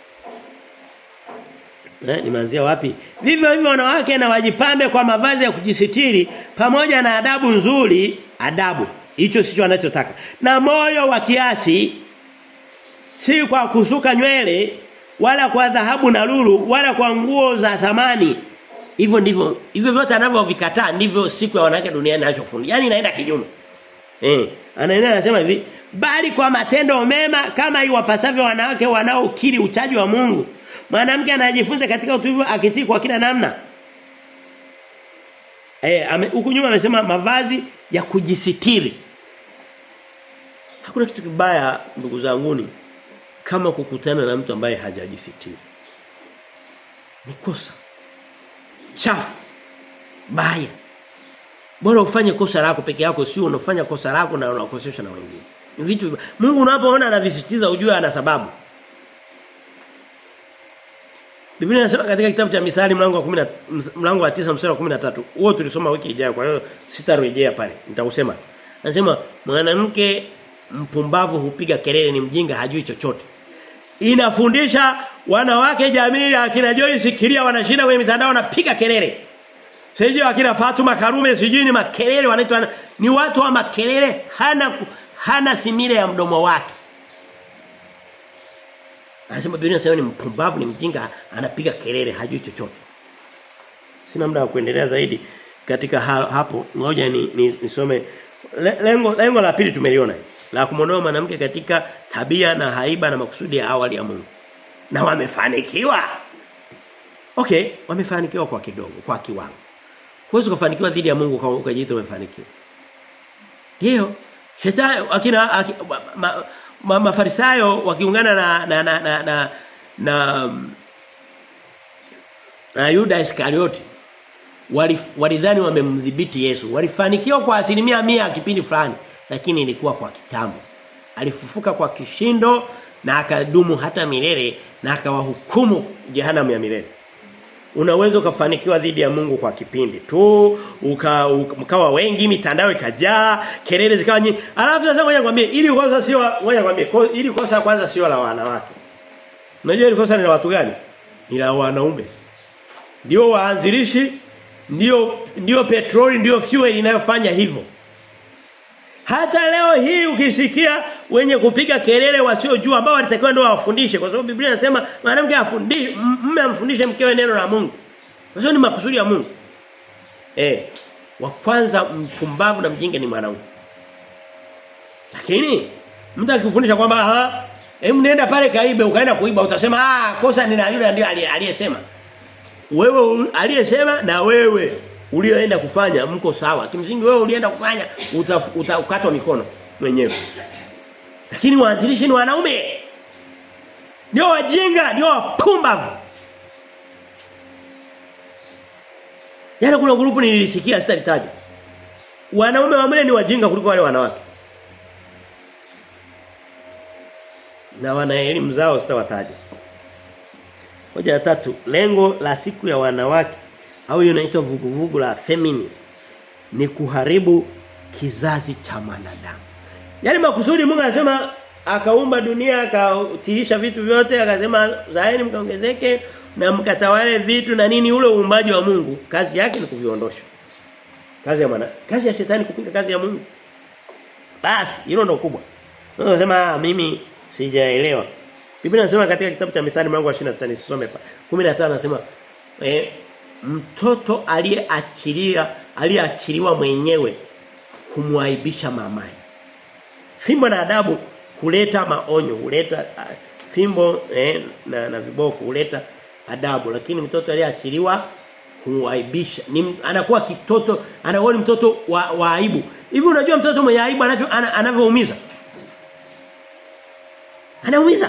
Eh, nimeanzia wapi? Vivyo hivyo wanawake na wajipambe kwa mavazi ya kujisitiri pamoja na adabu nzuri, adabu. Hicho sicho anachotaka. Na moyo wa kiasi si kwa kusuka nywele wala kwa dhahabu na lulu wala kwa nguo za thamani. Hivyo ndivyo hivyo vyote anavyovikataa ndivyo siku ya wanawake duniani anachofundisha. Yaani inaenda kinyume. Eh, anaendelea anasema hivi, bali kwa matendo mema kama iwapasavyo wanawake wanaokiri uchaji wa Mungu. Mwanamke anajifunza katika utulivu akitii kwa kila namna. Eh, huku nyuma amesema mavazi ya kujisitiri. Hakuna kitu kibaya ndugu zanguni kama kukutana na mtu ambaye hajajisitiri. Ni kosa. Chafu. Baya. Bora ufanye kosa lako peke yako sio unafanya kosa lako na unakosesha na wengine. Ni vitu Mungu unapoona anavisisitiza ujue ana sababu. Biblia inasema katika kitabu cha Mithali mlango wa 10 mlango wa 9 mstari wa 13. Huo tulisoma wiki ijayo kwa hiyo sitarejea pale. Nitakusema. Anasema mwanamke mpumbavu hupiga kelele ni mjinga hajui chochote. Inafundisha wanawake jamii ya akina Joyce Kiria wanashinda kwenye mitandao wanapiga kelele. Sije akina Fatuma Karume sijui ni makelele wanaitwa ni watu wa makelele hana hana simile ya mdomo wake. Anasema Biblia inasema ni mpumbavu ni mjinga anapiga kelele hajui chochote. Sina muda wa kuendelea zaidi katika hapo ngoja ni, ni nisome lengo lengo la pili tumeliona la kumondoa mwanamke katika tabia na haiba na makusudi ya awali ya Mungu. Na wamefanikiwa. Okay, wamefanikiwa kwa kidogo, kwa kiwango. Huwezi kufanikiwa dhidi ya Mungu kwa ukajiita umefanikiwa. Ndio. Shetani akina akina, ma, ma, mafarisayo wakiungana na na na na na, na, na Yuda Iskarioti walidhani wamemdhibiti Yesu. Walifanikiwa kwa asilimia mia kipindi fulani lakini ilikuwa kwa kitambo. Alifufuka kwa kishindo na akadumu hata milele na akawahukumu jehanamu ya milele. Unaweza ukafanikiwa dhidi ya Mungu kwa kipindi tu, uka, uka mkawa wengi, mitandao ikajaa, kelele zikawa nyingi. Alafu sasa ngoja nikwambie, ili kosa sio ngoja nikwambie, ili kosa kwanza sio la wanawake. Unajua ili kosa ni la watu gani? Ni la wanaume. Ndio waanzilishi, ndio ndio petroli, ndio fuel inayofanya hivyo. Hata leo hii ukisikia wenye kupiga kelele wasiojua ambao walitakiwa ndio wafundishe kwa sababu Biblia inasema mwanamke afundishe mume amfundishe mkewe neno la Mungu. Hiyo ni makusudi ya Mungu. Eh, wa kwanza mpumbavu na mjinga ni mwanaume. Lakini mtu akifundisha kwamba ha hem nenda pale kaibe ukaenda kuiba utasema ah kosa ni la yule ndio aliyesema. Wewe aliyesema na wewe ulioenda kufanya mko sawa. Kimsingi wewe ulienda kufanya utakatwa uta, mikono mwenyewe. Lakini waanzilishi ni wanaume. Ndio wajinga, ndio wapumbavu. Yana kuna grupu nilisikia sitalitaja. Wanaume wa mle ni wajinga kuliko wale wanawake. Na wana elimu zao sitawataja. Hoja ya tatu, lengo la siku ya wanawake au hiyo inaitwa vuguvugu la feminism ni kuharibu kizazi cha mwanadamu. Yaani makusudi Mungu anasema akaumba dunia akatiisha vitu vyote akasema zaeni mkaongezeke na mkatawale vitu na nini ule uumbaji wa Mungu kazi yake ni kuviondosha. Kazi ya maana kazi ya shetani kupinga kazi ya Mungu. Basi hilo ndo kubwa. Unasema mimi sijaelewa. Biblia inasema katika kitabu cha Mithali mlango wa 29 nisome hapa. 15 anasema eh mtoto aliyeachilia aliyeachiliwa mwenyewe kumwaibisha mamaye. Fimbo na adabu huleta maonyo, huleta uh, fimbo eh, na, na viboko huleta adabu lakini mtoto aliyeachiliwa huaibisha. Ni anakuwa kitoto, anakuwa ni mtoto wa, wa aibu. Hivi unajua mtoto mwenye aibu anacho ana, anavyoumiza? Anaumiza.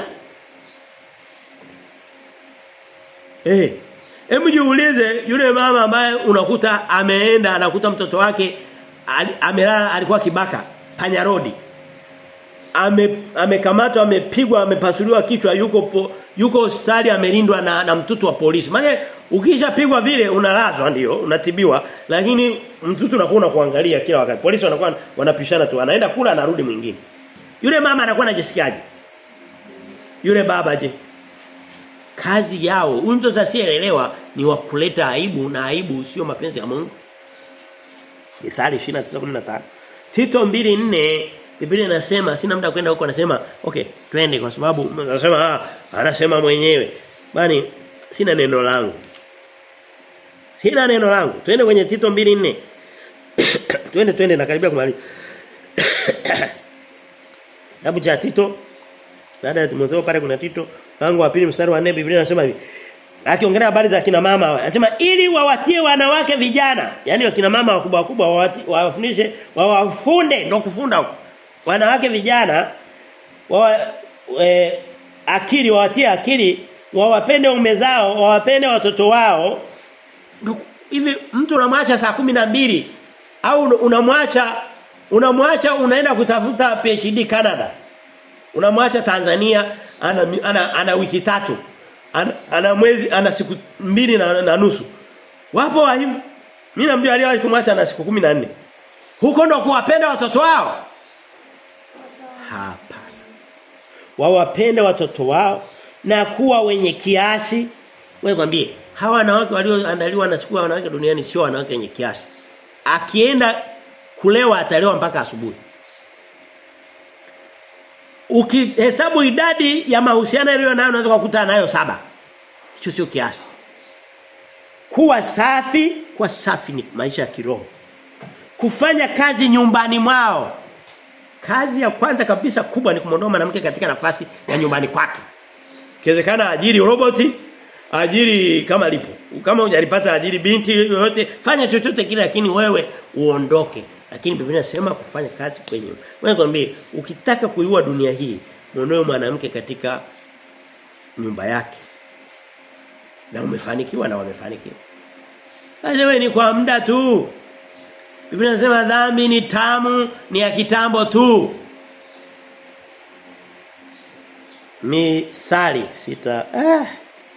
Eh. Hebu jiulize yule mama ambaye unakuta ameenda anakuta mtoto wake amelala alikuwa kibaka panya rodi. Ame amekamatwa amepigwa amepasuliwa kichwa yuko po, yuko hospitali amelindwa na, na mtoto wa polisi. Maana ukishapigwa vile unalazwa ndio unatibiwa lakini mtoto unakuwa unakuangalia kila wakati. Polisi wanakuwa wanapishana tu anaenda kula anarudi mwingine. Yule mama anakuwa anajisikiaje? Yule baba je? kazi yao huyu mtoto asiyeelewa ni wa kuleta aibu na aibu sio mapenzi ya Mungu Mithali 29:15 Tito 2:4 Biblia inasema sina muda kwenda huko anasema okay twende kwa sababu anasema ah anasema mwenyewe bani sina neno langu Sina neno langu twende kwenye Tito 2:4 twende twende nakaribia kumaliza Kitabu cha Tito baada ya Timotheo pale kuna Tito mlango wa pili mstari wa 4 Biblia inasema hivi. Akiongelea habari za kina mama anasema ili wawatie wanawake vijana, yani wakina mama wakubwa wakubwa wawafundishe wawafunde ndio kufunda huko. Wanawake vijana wa e, akili wawatie akili wawapende ume zao, wawapende watoto wao. Hivi mtu unamwacha saa kumi na mbili au unamwacha unamwacha unaenda kutafuta PhD Canada. Unamwacha Tanzania ana, ana, ana wiki tatu. Ana, ana mwezi ana siku mbili na, na nusu. Wapo wa hivyo. Mimi namjua aliyewahi kumwacha na siku 14. Huko ndo kuwapenda watoto wao. Hapana. Wawapende watoto wao na kuwa wenye kiasi. Wewe kwambie hawa wanawake walioandaliwa na siku ya wanawake duniani sio wanawake wenye kiasi. Akienda kulewa atalewa mpaka asubuhi. Ukihesabu idadi ya mahusiano yaliyo nayo unaweza kukutana nayo saba. Hicho sio kiasi. Kuwa safi, kuwa safi ni maisha ya kiroho. Kufanya kazi nyumbani mwao. Kazi ya kwanza kabisa kubwa ni kumwondoa mwanamke katika nafasi ya nyumbani kwake. Ikiwezekana ajiri roboti, ajiri kama lipo. Kama hujalipata ajiri binti yoyote, fanya chochote kile lakini wewe uondoke. Lakini Biblia inasema kufanya kazi kwenye. Wewe kwambie ukitaka kuiua dunia hii, muondoe mwanamke katika nyumba yake. Na umefanikiwa na wamefanikiwa. Sasa wewe ni kwa muda tu. Biblia inasema dhambi ni tamu, ni ya kitambo tu. Mithali sita ah.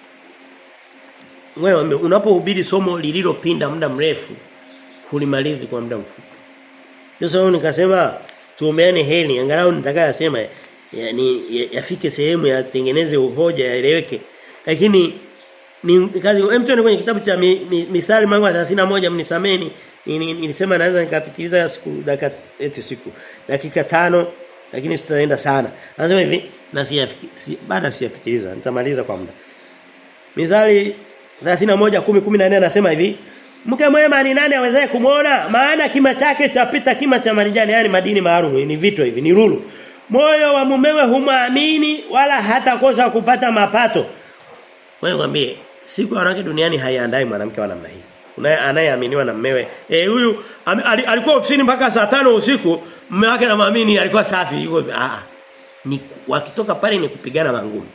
Wewe unapohubiri somo lililopinda muda mrefu hulimalizi kwa muda mfupi. Sasa nikasema tuomeane heli angalau nitaka sema yani yafike sehemu yatengeneze uhoja yaeleweke. Lakini ni kazi hem tuende kwenye kitabu cha mi, mi, Mithali mlango wa 31 mnisameni nilisema naweza nikapitiliza siku dakika eti siku dakika tano lakini sitaenda sana. Anasema hivi na si, si baada siyapitiliza nitamaliza kwa muda. Mithali 31 10 14 anasema hivi Mke mwema ni nani awezaye kumuona? Maana kima chake chapita kima cha marijani, yani madini maalum, ni vito hivi, ni lulu. Moyo wa mumewe humwamini wala hatakosa kupata mapato. Wewe mwambie, siku ya wanawake duniani haiandai mwanamke wa namna hii. Unaye anayeaminiwa na mmewe. Eh huyu al, alikuwa ofisini mpaka saa tano usiku, mume wake anamwamini alikuwa safi, yuko ah ni wakitoka pale ni kupigana mangumi.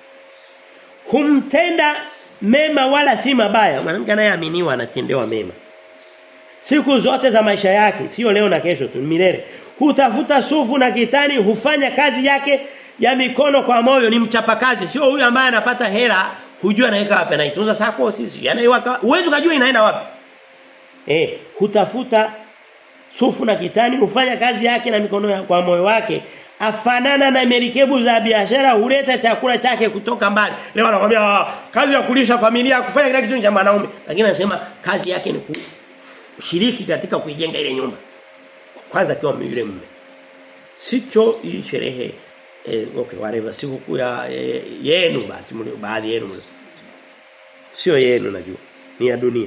Humtenda mema wala si mabaya. Mwanamke anayeaminiwa anatendewa mema. Siku zote za maisha yake, sio leo na kesho tu, milele. Hutafuta sufu na kitani, hufanya kazi yake ya mikono kwa moyo, ni mchapakazi. Sio huyu ambaye anapata hela, hujua anaweka wapi, anaitunza sako sisi. Anaiweka, uwezo kujua inaenda wapi. Eh, hutafuta sufu na kitani, hufanya kazi yake na mikono ya, kwa moyo wake afanana na merikebu za biashara huleta chakula chake kutoka mbali. Leo anakuambia kazi ya kulisha familia kufanya kila kitu cha mwanaume. Lakini anasema kazi yake ni kushiriki katika kuijenga ile nyumba. Kwanza kiwa yule mume. Sicho hii sherehe eh, okay whatever siku ya eh, yenu basi mlio baadhi yenu mlio. Sio yenu najua. Ni ya dunia.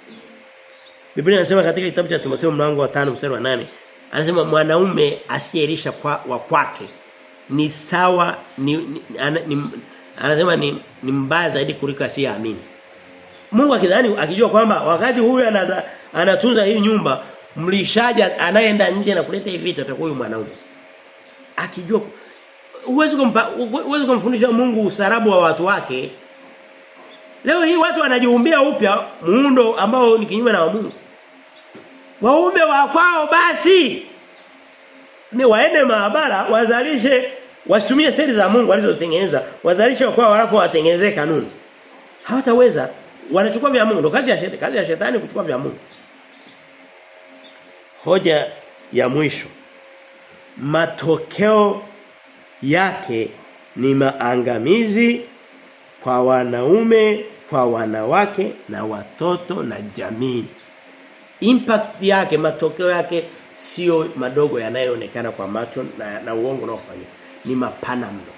Biblia inasema katika kitabu cha Timotheo mlango wa 5 mstari wa 8 anasema mwanaume asiyelisha kwa wa kwake ni sawa ni, ni, ana, ni anasema ni, ni mbaya zaidi kuliko asiyeamini. Mungu akidhani akijua kwamba wakati huyu anaza, anatunza hii nyumba mlishaja anayeenda nje na kuleta hivi vitu atakuwa huyu mwanaume. Akijua uwezi kumpa uwezi kumfundisha Mungu usarabu wa watu wake. Leo hii watu wanajiumbia upya muundo ambao ni kinyume na wa Mungu. Waume wa kwao basi ni waende maabara wazalishe wasitumie seli za Mungu alizotengeneza wazalishe kwa kwao halafu watengenezee kanuni. Hawataweza wanachukua vya Mungu ndo kazi ya shetani kazi ya shetani kuchukua vya Mungu. Hoja ya mwisho matokeo yake ni maangamizi kwa wanaume, kwa wanawake na watoto na jamii. Impact yake matokeo yake sio madogo yanayoonekana kwa macho na, na uongo unaofanyika. Ni mapana mno.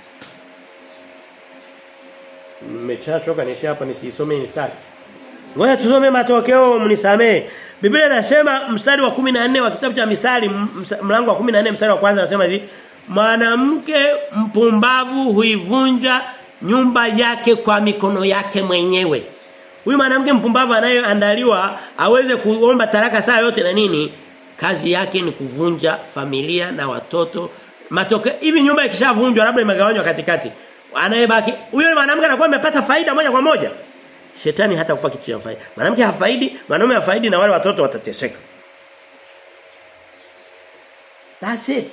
Nimechachoka nisha hapa nisisome mistari. Ngoja tusome matokeo mnisamee. Biblia inasema mstari wa 14 wa kitabu cha Mithali mlango wa 14 mstari wa kwanza anasema hivi mwanamke mpumbavu huivunja nyumba yake kwa mikono yake mwenyewe. Huyu mwanamke mpumbavu anayeandaliwa aweze kuomba taraka saa yote na nini? Kazi yake ni kuvunja familia na watoto. Matokeo hivi nyumba ikishavunjwa labda imegawanywa katikati. Anayebaki huyo mwanamke anakuwa amepata faida moja kwa moja. Shetani hata kupa kitu cha faida. Mwanamke hafaidi, mwanaume hafaidi na wale watoto watateseka. That's it.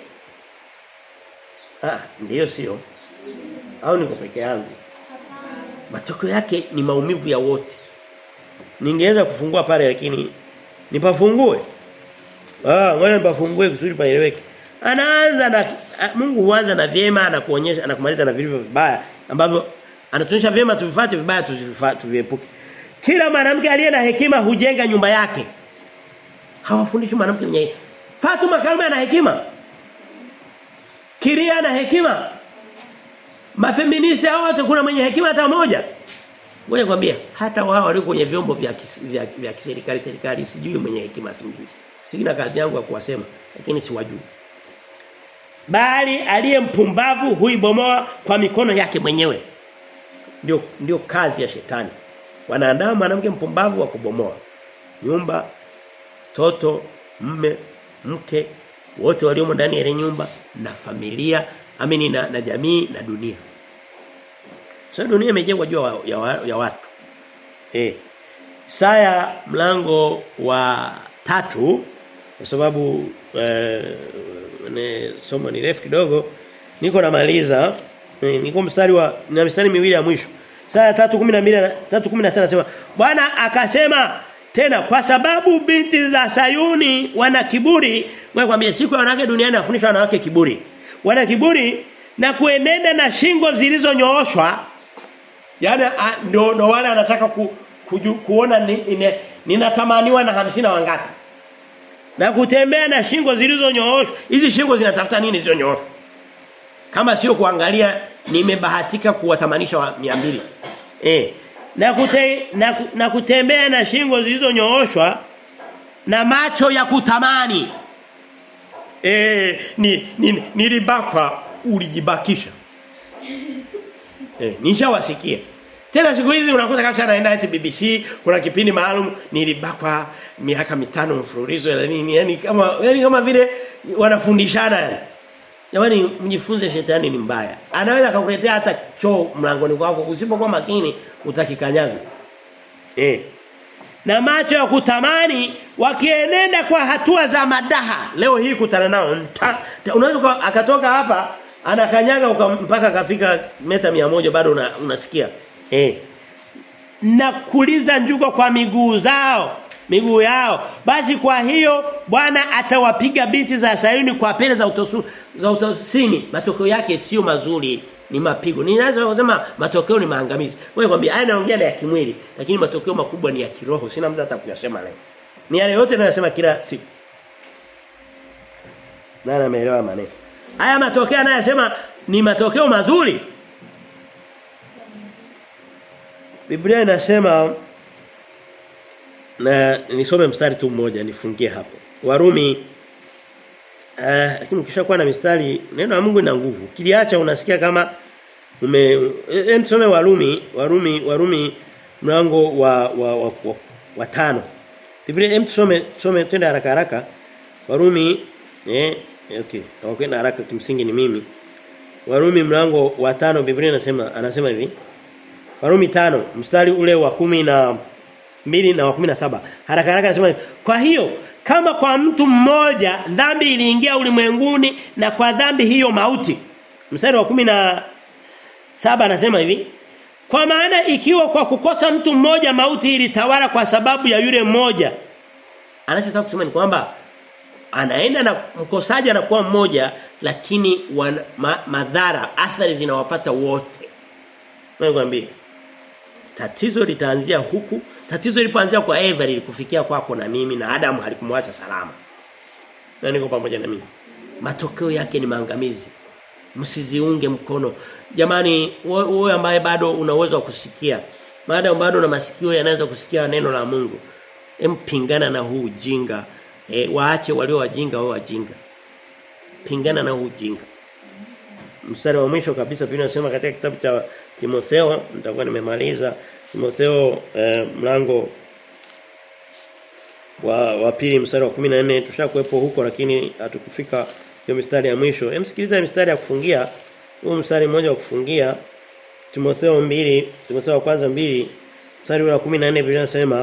Ah, ndio sio. Au niko peke yangu. Matokeo yake ni maumivu ya wote. Ningeweza kufungua pale lakini nipafungue. Ah, ngoja nipafungue kusudi paeleweke. Anaanza na Mungu huanza na vyema anakuonyesha anakumaliza na vilivyo vibaya ambavyo anatuonyesha vyema tuvifuate vibaya tuviepuke. Kila mwanamke aliye na hekima hujenga nyumba yake. Hawafundishi mwanamke mwenye Fatuma Karume ana hekima. Kiria ana hekima. Mafeministi hao wote kuna mwenye hekima hata moja. Ngoja kwambia hata wao walio kwenye vyombo vya kis, vya, vya kiserikali serikali sijui mwenye hekima simjui. Sina kazi yangu ya kuwasema lakini siwajui. Bali aliye mpumbavu huibomoa kwa mikono yake mwenyewe. Ndio ndio kazi ya shetani. Wanaandaa mwanamke mpumbavu wa kubomoa nyumba, toto, mme, mke, wote waliomo ndani ya ile nyumba na familia, amini na, na jamii na dunia. Sasa so, dunia imejengwa juu ya, ya watu. Eh. Saya mlango wa tatu kwa sababu eh, ne somo ni refu kidogo niko namaliza eh, niko mstari wa na mstari miwili ya mwisho Saya 3:12 3:16 nasema Bwana akasema tena kwa sababu binti za Sayuni wana kiburi wewe kwambia siku ya wanawake duniani afundisha wanawake kiburi wana kiburi na kuenenda na shingo zilizonyooshwa yani ndo ndo wale anataka ku, kuju, kuona ninatamaniwa ni, ni na hamsina wangapi na kutembea na shingo zilizonyooshwa hizi shingo zinatafuta nini zilizonyooshwa kama sio kuangalia nimebahatika kuwatamanisha wa 200 eh na, kute, na, na kutembea na shingo zilizonyooshwa na macho ya kutamani eh ni, ni nilibakwa ulijibakisha eh nishawasikia tena siku hizi unakuta kabisa anaenda eti BBC kuna kipindi maalum nilibakwa miaka mitano mfululizo na nini yani kama yani kama vile wanafundishana yani Jamani mjifunze shetani ni mbaya. Anaweza kukuletea hata choo mlangoni kwako usipokuwa makini utakikanyaga. Eh. Na macho ya kutamani wakienenda kwa hatua za madaha. Leo hii kutana nao. Unaweza akatoka hapa anakanyaga mpaka kafika meta moja bado una, unasikia. Eh. Na kuliza njugo kwa miguu zao miguu yao basi kwa hiyo Bwana atawapiga binti za Sayuni kwa pele za utosu, za utosini matokeo yake sio mazuri ni mapigo ninaweza kusema matokeo ni maangamizi wewe kwambia haya naongea na ya kimwili lakini matokeo makubwa ni ya kiroho sina muda hata kuyasema leo ni yale yote ninayosema kila siku nani ameelewa maneno haya matokeo anayosema ni matokeo mazuri Biblia inasema na nisome mstari tu mmoja nifungie hapo. Warumi eh lakini ukishakuwa na mistari neno la Mungu lina nguvu. Kiliacha unasikia kama ume hem tusome Warumi, Warumi, Warumi mlango wa wa, wa, wa, wa tano. Biblia hem tusome tusome twende haraka haraka. Warumi eh okay. Hawakwenda haraka kimsingi ni mimi. Warumi mlango wa tano Biblia inasema anasema hivi. Warumi tano mstari ule wa kumi na mbili na wa kumi na saba haraka haraka anasema kwa hiyo kama kwa mtu mmoja dhambi iliingia ulimwenguni na kwa dhambi hiyo mauti mstari wa kumi na saba anasema hivi kwa maana ikiwa kwa kukosa mtu mmoja mauti ilitawala kwa sababu ya yule mmoja anachotaka kusema ni kwamba anaenda na mkosaji anakuwa mmoja lakini wana, ma, madhara athari zinawapata wote Nakwambia tatizo litaanzia huku tatizo lilipoanzia kwa Eva lilikufikia kwako na mimi na Adam halikumwacha salama na niko pamoja na mimi matokeo yake ni maangamizi msiziunge mkono jamani wewe ambaye bado una uwezo wa kusikia maadamu bado una masikio yanaweza kusikia neno la Mungu Empingana na huu ujinga. E, waache walio wajinga wao wajinga. Pingana na huu ujinga. Mstari wa mwisho kabisa Biblia inasema katika kitabu cha Timotheo nitakuwa nimemaliza Timotheo eh, mlango wa wa pili mstari wa 14 tushakuepo huko lakini hatukufika hiyo mstari ya mwisho. Hem sikiliza mstari ya kufungia. Huu mstari mmoja wa kufungia Timotheo 2, Timotheo wa kwanza 2 mstari wa 14 Biblia inasema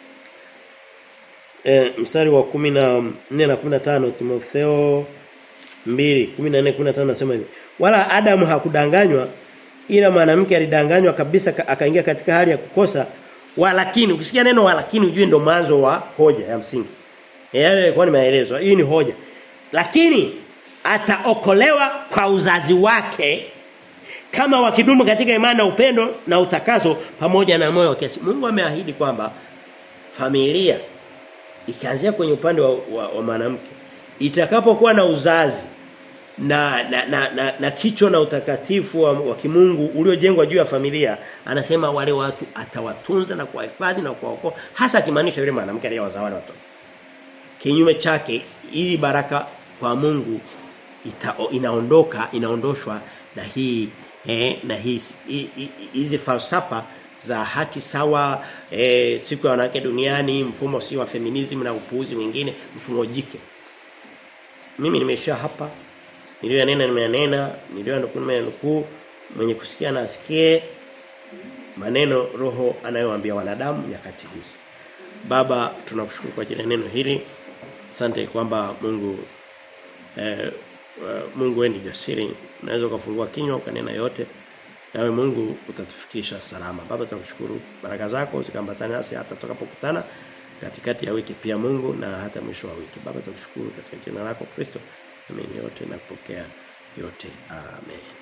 eh mstari wa 14 na 15 Timotheo 2 14 15 nasema hivi. Wala Adamu hakudanganywa ila mwanamke alidanganywa kabisa akaingia katika hali ya kukosa walakini ukisikia neno walakini ujue ndo mwanzo wa hoja ya msingi. Yale yalikuwa ni maelezo. Hii ni hoja. Lakini ataokolewa kwa uzazi wake kama wakidumu katika imani na upendo na utakaso pamoja na moyo wa kiasi. Mungu ameahidi kwamba familia ikianzia kwenye upande wa, wa, wa mwanamke itakapokuwa na uzazi na na, na, na, na kicho na utakatifu wa, wa kimungu uliojengwa juu ya familia anasema wale watu atawatunza na kuwahifadhi na kuwaokoa hasa akimaanisha yule mwanamke aliyewazaa wale watoto kinyume chake hii baraka kwa Mungu ita, inaondoka inaondoshwa na hii eh, na hii hizi falsafa za haki sawa eh, siku ya wanawake duniani mfumo si wa feminism na upuuzi mwingine mfumo jike mimi nimesha hapa niliyonena nimeyanena niliyonukuu nimeyanukuu mwenye kusikia na asikie maneno roho anayowaambia wanadamu nyakati hizi baba tunakushukuru kwa ajili ya neno hili asante kwamba Mungu eh, Mungu wewe ni jasiri unaweza ukafungua kinywa ukanena yote nawe Mungu utatufikisha salama baba tunakushukuru baraka zako zikambatane nasi hata tutakapokutana katikati ya wiki pia Mungu na hata mwisho wa wiki baba tunakushukuru katika jina lako Kristo Amini yote na kupokea yote. Amen.